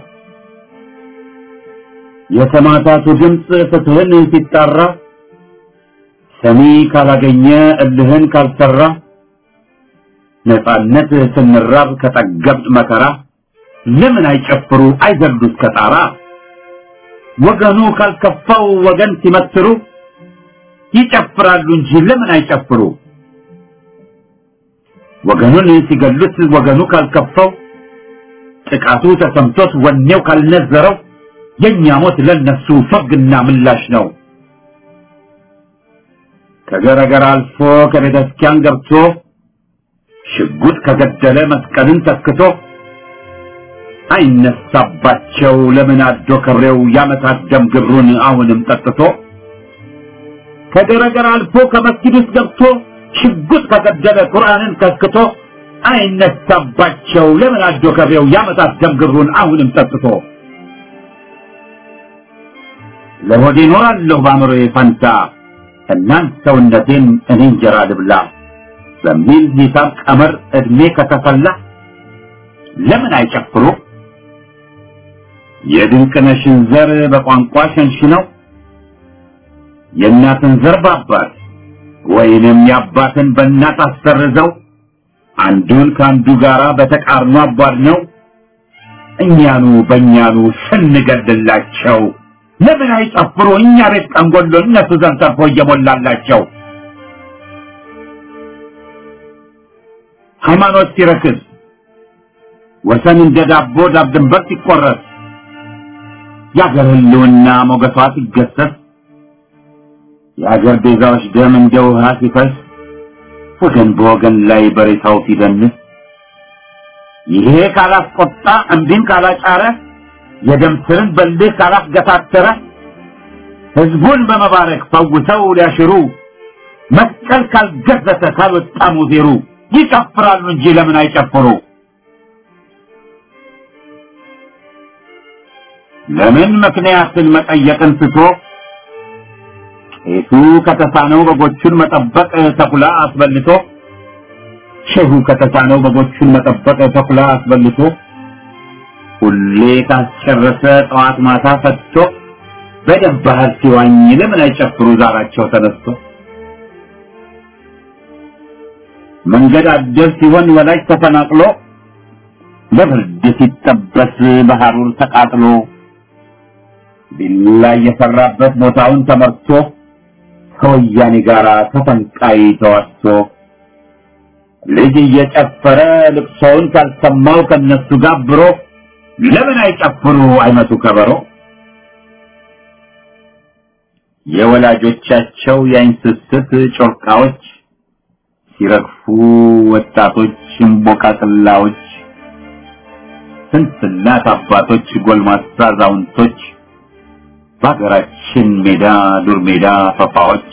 የተማታቱ ድምፅ ፍትህን ሲጣራ ሰሚ ካላገኘ እልህን ካልሰራ ነፃነት ስንራብ ከጠገብጥ መከራ ለምን አይጨፍሩ አይዘሉ እስከ ጣራ ወገኑ ካልከፋው ወገን ሲመትሩ ይጨፍራሉ እንጂ ለምን አይጨፍሩ ወገኑን ሲገሉት ወገኑ ካልከፋው ጥቃቱ ተሰምቶት ወኔው ካልነዘረው የእኛ ሞት ለነሱ ፍርድና ምላሽ ነው ከገረገር አልፎ ከቤተ ክርስቲያን ገብቶ ሽጉጥ ከገደለ መስቀልን ተክቶ አይነሳባቸው ለምን አዶ ከሬው ያመታት ደም ግብሩን አሁንም ጠጥቶ ከገረገር አልፎ ከመስጊድ ውስጥ ገብቶ ሽጉጥ ከገደለ ቁርአንን ከስክቶ አይነሳባቸው ለምን አዶ ከሬው ያመታት ደም ግብሩን አሁንም ጠጥቶ ለሆዴ እኖራለሁ በአእምሮዬ ፈንታ እናንት ሰውነቴን እኔ እንጀራ ልብላ በሚል ሂሳብ ቀመር እድሜ ከተፈላ ለምን አይጨፍሩ የድንቅነሽን ዘር በቋንቋ ሸንሽነው የእናትን ዘር በአባት ወይንም የአባትን በእናት አሰርዘው አንዱን ከአንዱ ጋራ በተቃርኖ አቧድ ነው እኛኑ በእኛኑ ስንገድላቸው ለምን አይጨፍሩ እኛ ቤት ቀንጎሎ እነሱ ዘንድ ተርፎ እየሞላላቸው ሃይማኖት ሲረክስ ወሰን እንደ ዳቦ ዳብ ድንበር ሲቆረስ የአገር ህልውና ሞገሷ ሲገሰስ የአገር ቤዛዎች ደም እንደ ውሃ ሲፈስ ወገን በወገን ላይ በሬታው ሲደንስ ይሄ ካላስቆጣ እንዲህም ካላጫረ የደም ስርን በልህ ካላስገታተረ ህዝቡን በመባረክ ፈውሰው ሊያሽሩ መስቀል ካልገዘተ ካልወጣ ሙዜሩ ይጨፍራሉ እንጂ ለምን አይጨፍሩ ለምን ምክንያትን መጠየቅን ትቶ ቄሱ ከተሳነው በጎቹን መጠበቅ ተኩላ አስበልቶ ሼሁ ከተሳነው በጎቹን መጠበቅ ተኩላ አስበልቶ ሁሌ ካስጨረሰ ጠዋት ማታ ፈትቶ በደም ባህር ሲዋኝ ለምን አይጨፍሩ ዛራቸው ተነስቶ መንገድ አደር ሲሆን ወላጅ ተፈናቅሎ በብርድ ሲጠበስ በሐሩር ተቃጥሎ ቢላ የሰራበት ቦታውን ተመርቶ ከወያኔ ጋር ተፈንቃይ ተዋስቶ ልጅ እየጨፈረ ልቅሶውን ካልሰማው ከነሱ ጋብሮ ለምን አይጨፍሩ አይመቱ ከበሮ የወላጆቻቸው የአይን ስስት ጮርቃዎች ሲረግፉ ወጣቶች እምቦቃቅላዎች ስንት እናት አባቶች ጎልማሳ አዛውንቶች በሀገራችን ሜዳ ዱር ሜዳ ፈፋዎች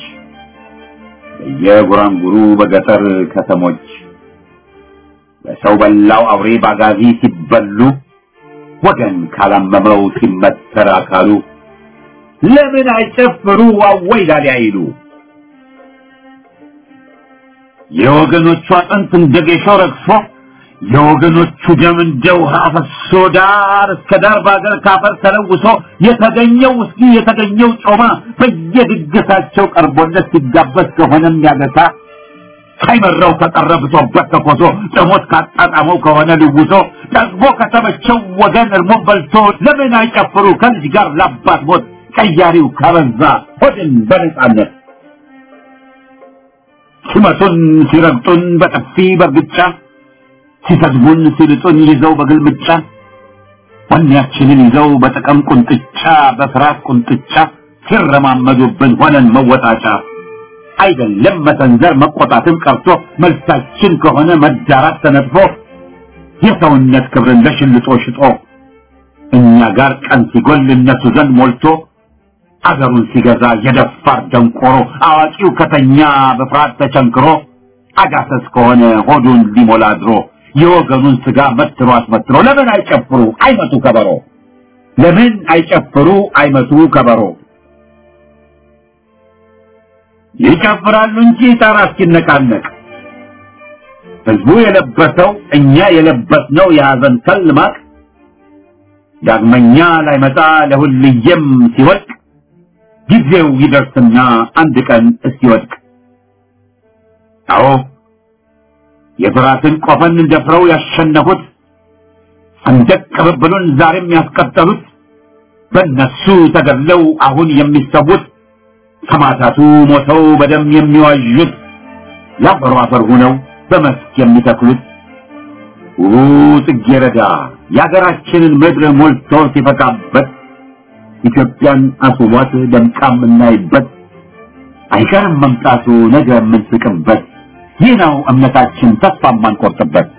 በየጉራንጉሩ በገጠር ከተሞች በሰው በላው አውሬ ባጋዚ ሲበሉ ወገን ካላመመው ሲመተር አካሉ ለምን አይጨፍሩ አወይ ላሊ አይሉ የወገኖቹ አጥንት እንደ ጌሾ ረግፎ የወገኖቹ ደም እንደ ውሃ ፈሶ ዳር እስከ ዳር በአገር ካፈር ተለውሶ የተገኘው ውስኪ የተገኘው ጮማ በየድግሳቸው ቀርቦለት ሲጋበዝ ከሆነም ያገሳ ሳይመራው ከቀረ ብሶበት ተኮሶ ጥሞት ካጣጣመው ከሆነ ልውሶ ጠግቦ ከተመቸው ወገን እርሞን በልቶ ለምን አይጨፍሩ ከልጅ ጋር ላባት ሞት ቀያሪው ካበዛ ሆድን በነጻነት ሲመቱን ሲረግጡን በጥፊ በርግጫ ሲሰድቡን ሲልጡን ይዘው በግልምጫ ወኔያችንን ይዘው በጥቅም ቁንጥጫ በፍርሃት ቁንጥጫ ሲረማመዱብን ሆነን መወጣጫ አይደለም መሰንዘር መቆጣትም ቀርቶ መልሳችን ከሆነ መዳራት ተነጥፎ የሰውነት ክብርን ለሽልጦ ሽጦ እኛ ጋር ቀን ሲጎል እነሱ ዘንድ ሞልቶ አገሩን ሲገዛ የደፋር ደንቆሮ አዋቂው ከተኛ በፍርሃት ተቸንክሮ አጋሰስ ከሆነ ሆዱን ሊሞላ ድሮ የወገኑን ስጋ መትሮ አስመትሮ ለምን አይጨፍሩ አይመቱ ከበሮ ለምን አይጨፍሩ አይመቱ ከበሮ ይጨፍራሉ እንጂ ጣራ እስኪነቃነቅ ህዝቡ የለበሰው እኛ የለበስነው የሐዘን ከል ማቅ ዳግመኛ ላይመጣ ለሁልየም ሲወድቅ ጊዜው ይደርስና አንድ ቀን እስኪወድቅ አዎ የፍራትን ቆፈን ደፍረው ያሸነፉት ሰንደቅ ቅብብሉን ዛሬም ያስቀጠሉት በእነሱ ተገድለው አሁን የሚሰዉት ሰማዕታቱ ሞተው በደም የሚዋዡት ለአፈሩ አፈር ሆነው በመስክ የሚተክሉት ውቡ ጽጌረዳ የአገራችንን ምድር ሞልቶ ሲፈካበት ኢትዮጵያን አስውቧት ደምቃ የምናይበት አይቀርም መምጣቱ ነገ የምንስቅበት ይህ ነው እምነታችን ተስፋ የማንቆርጥበት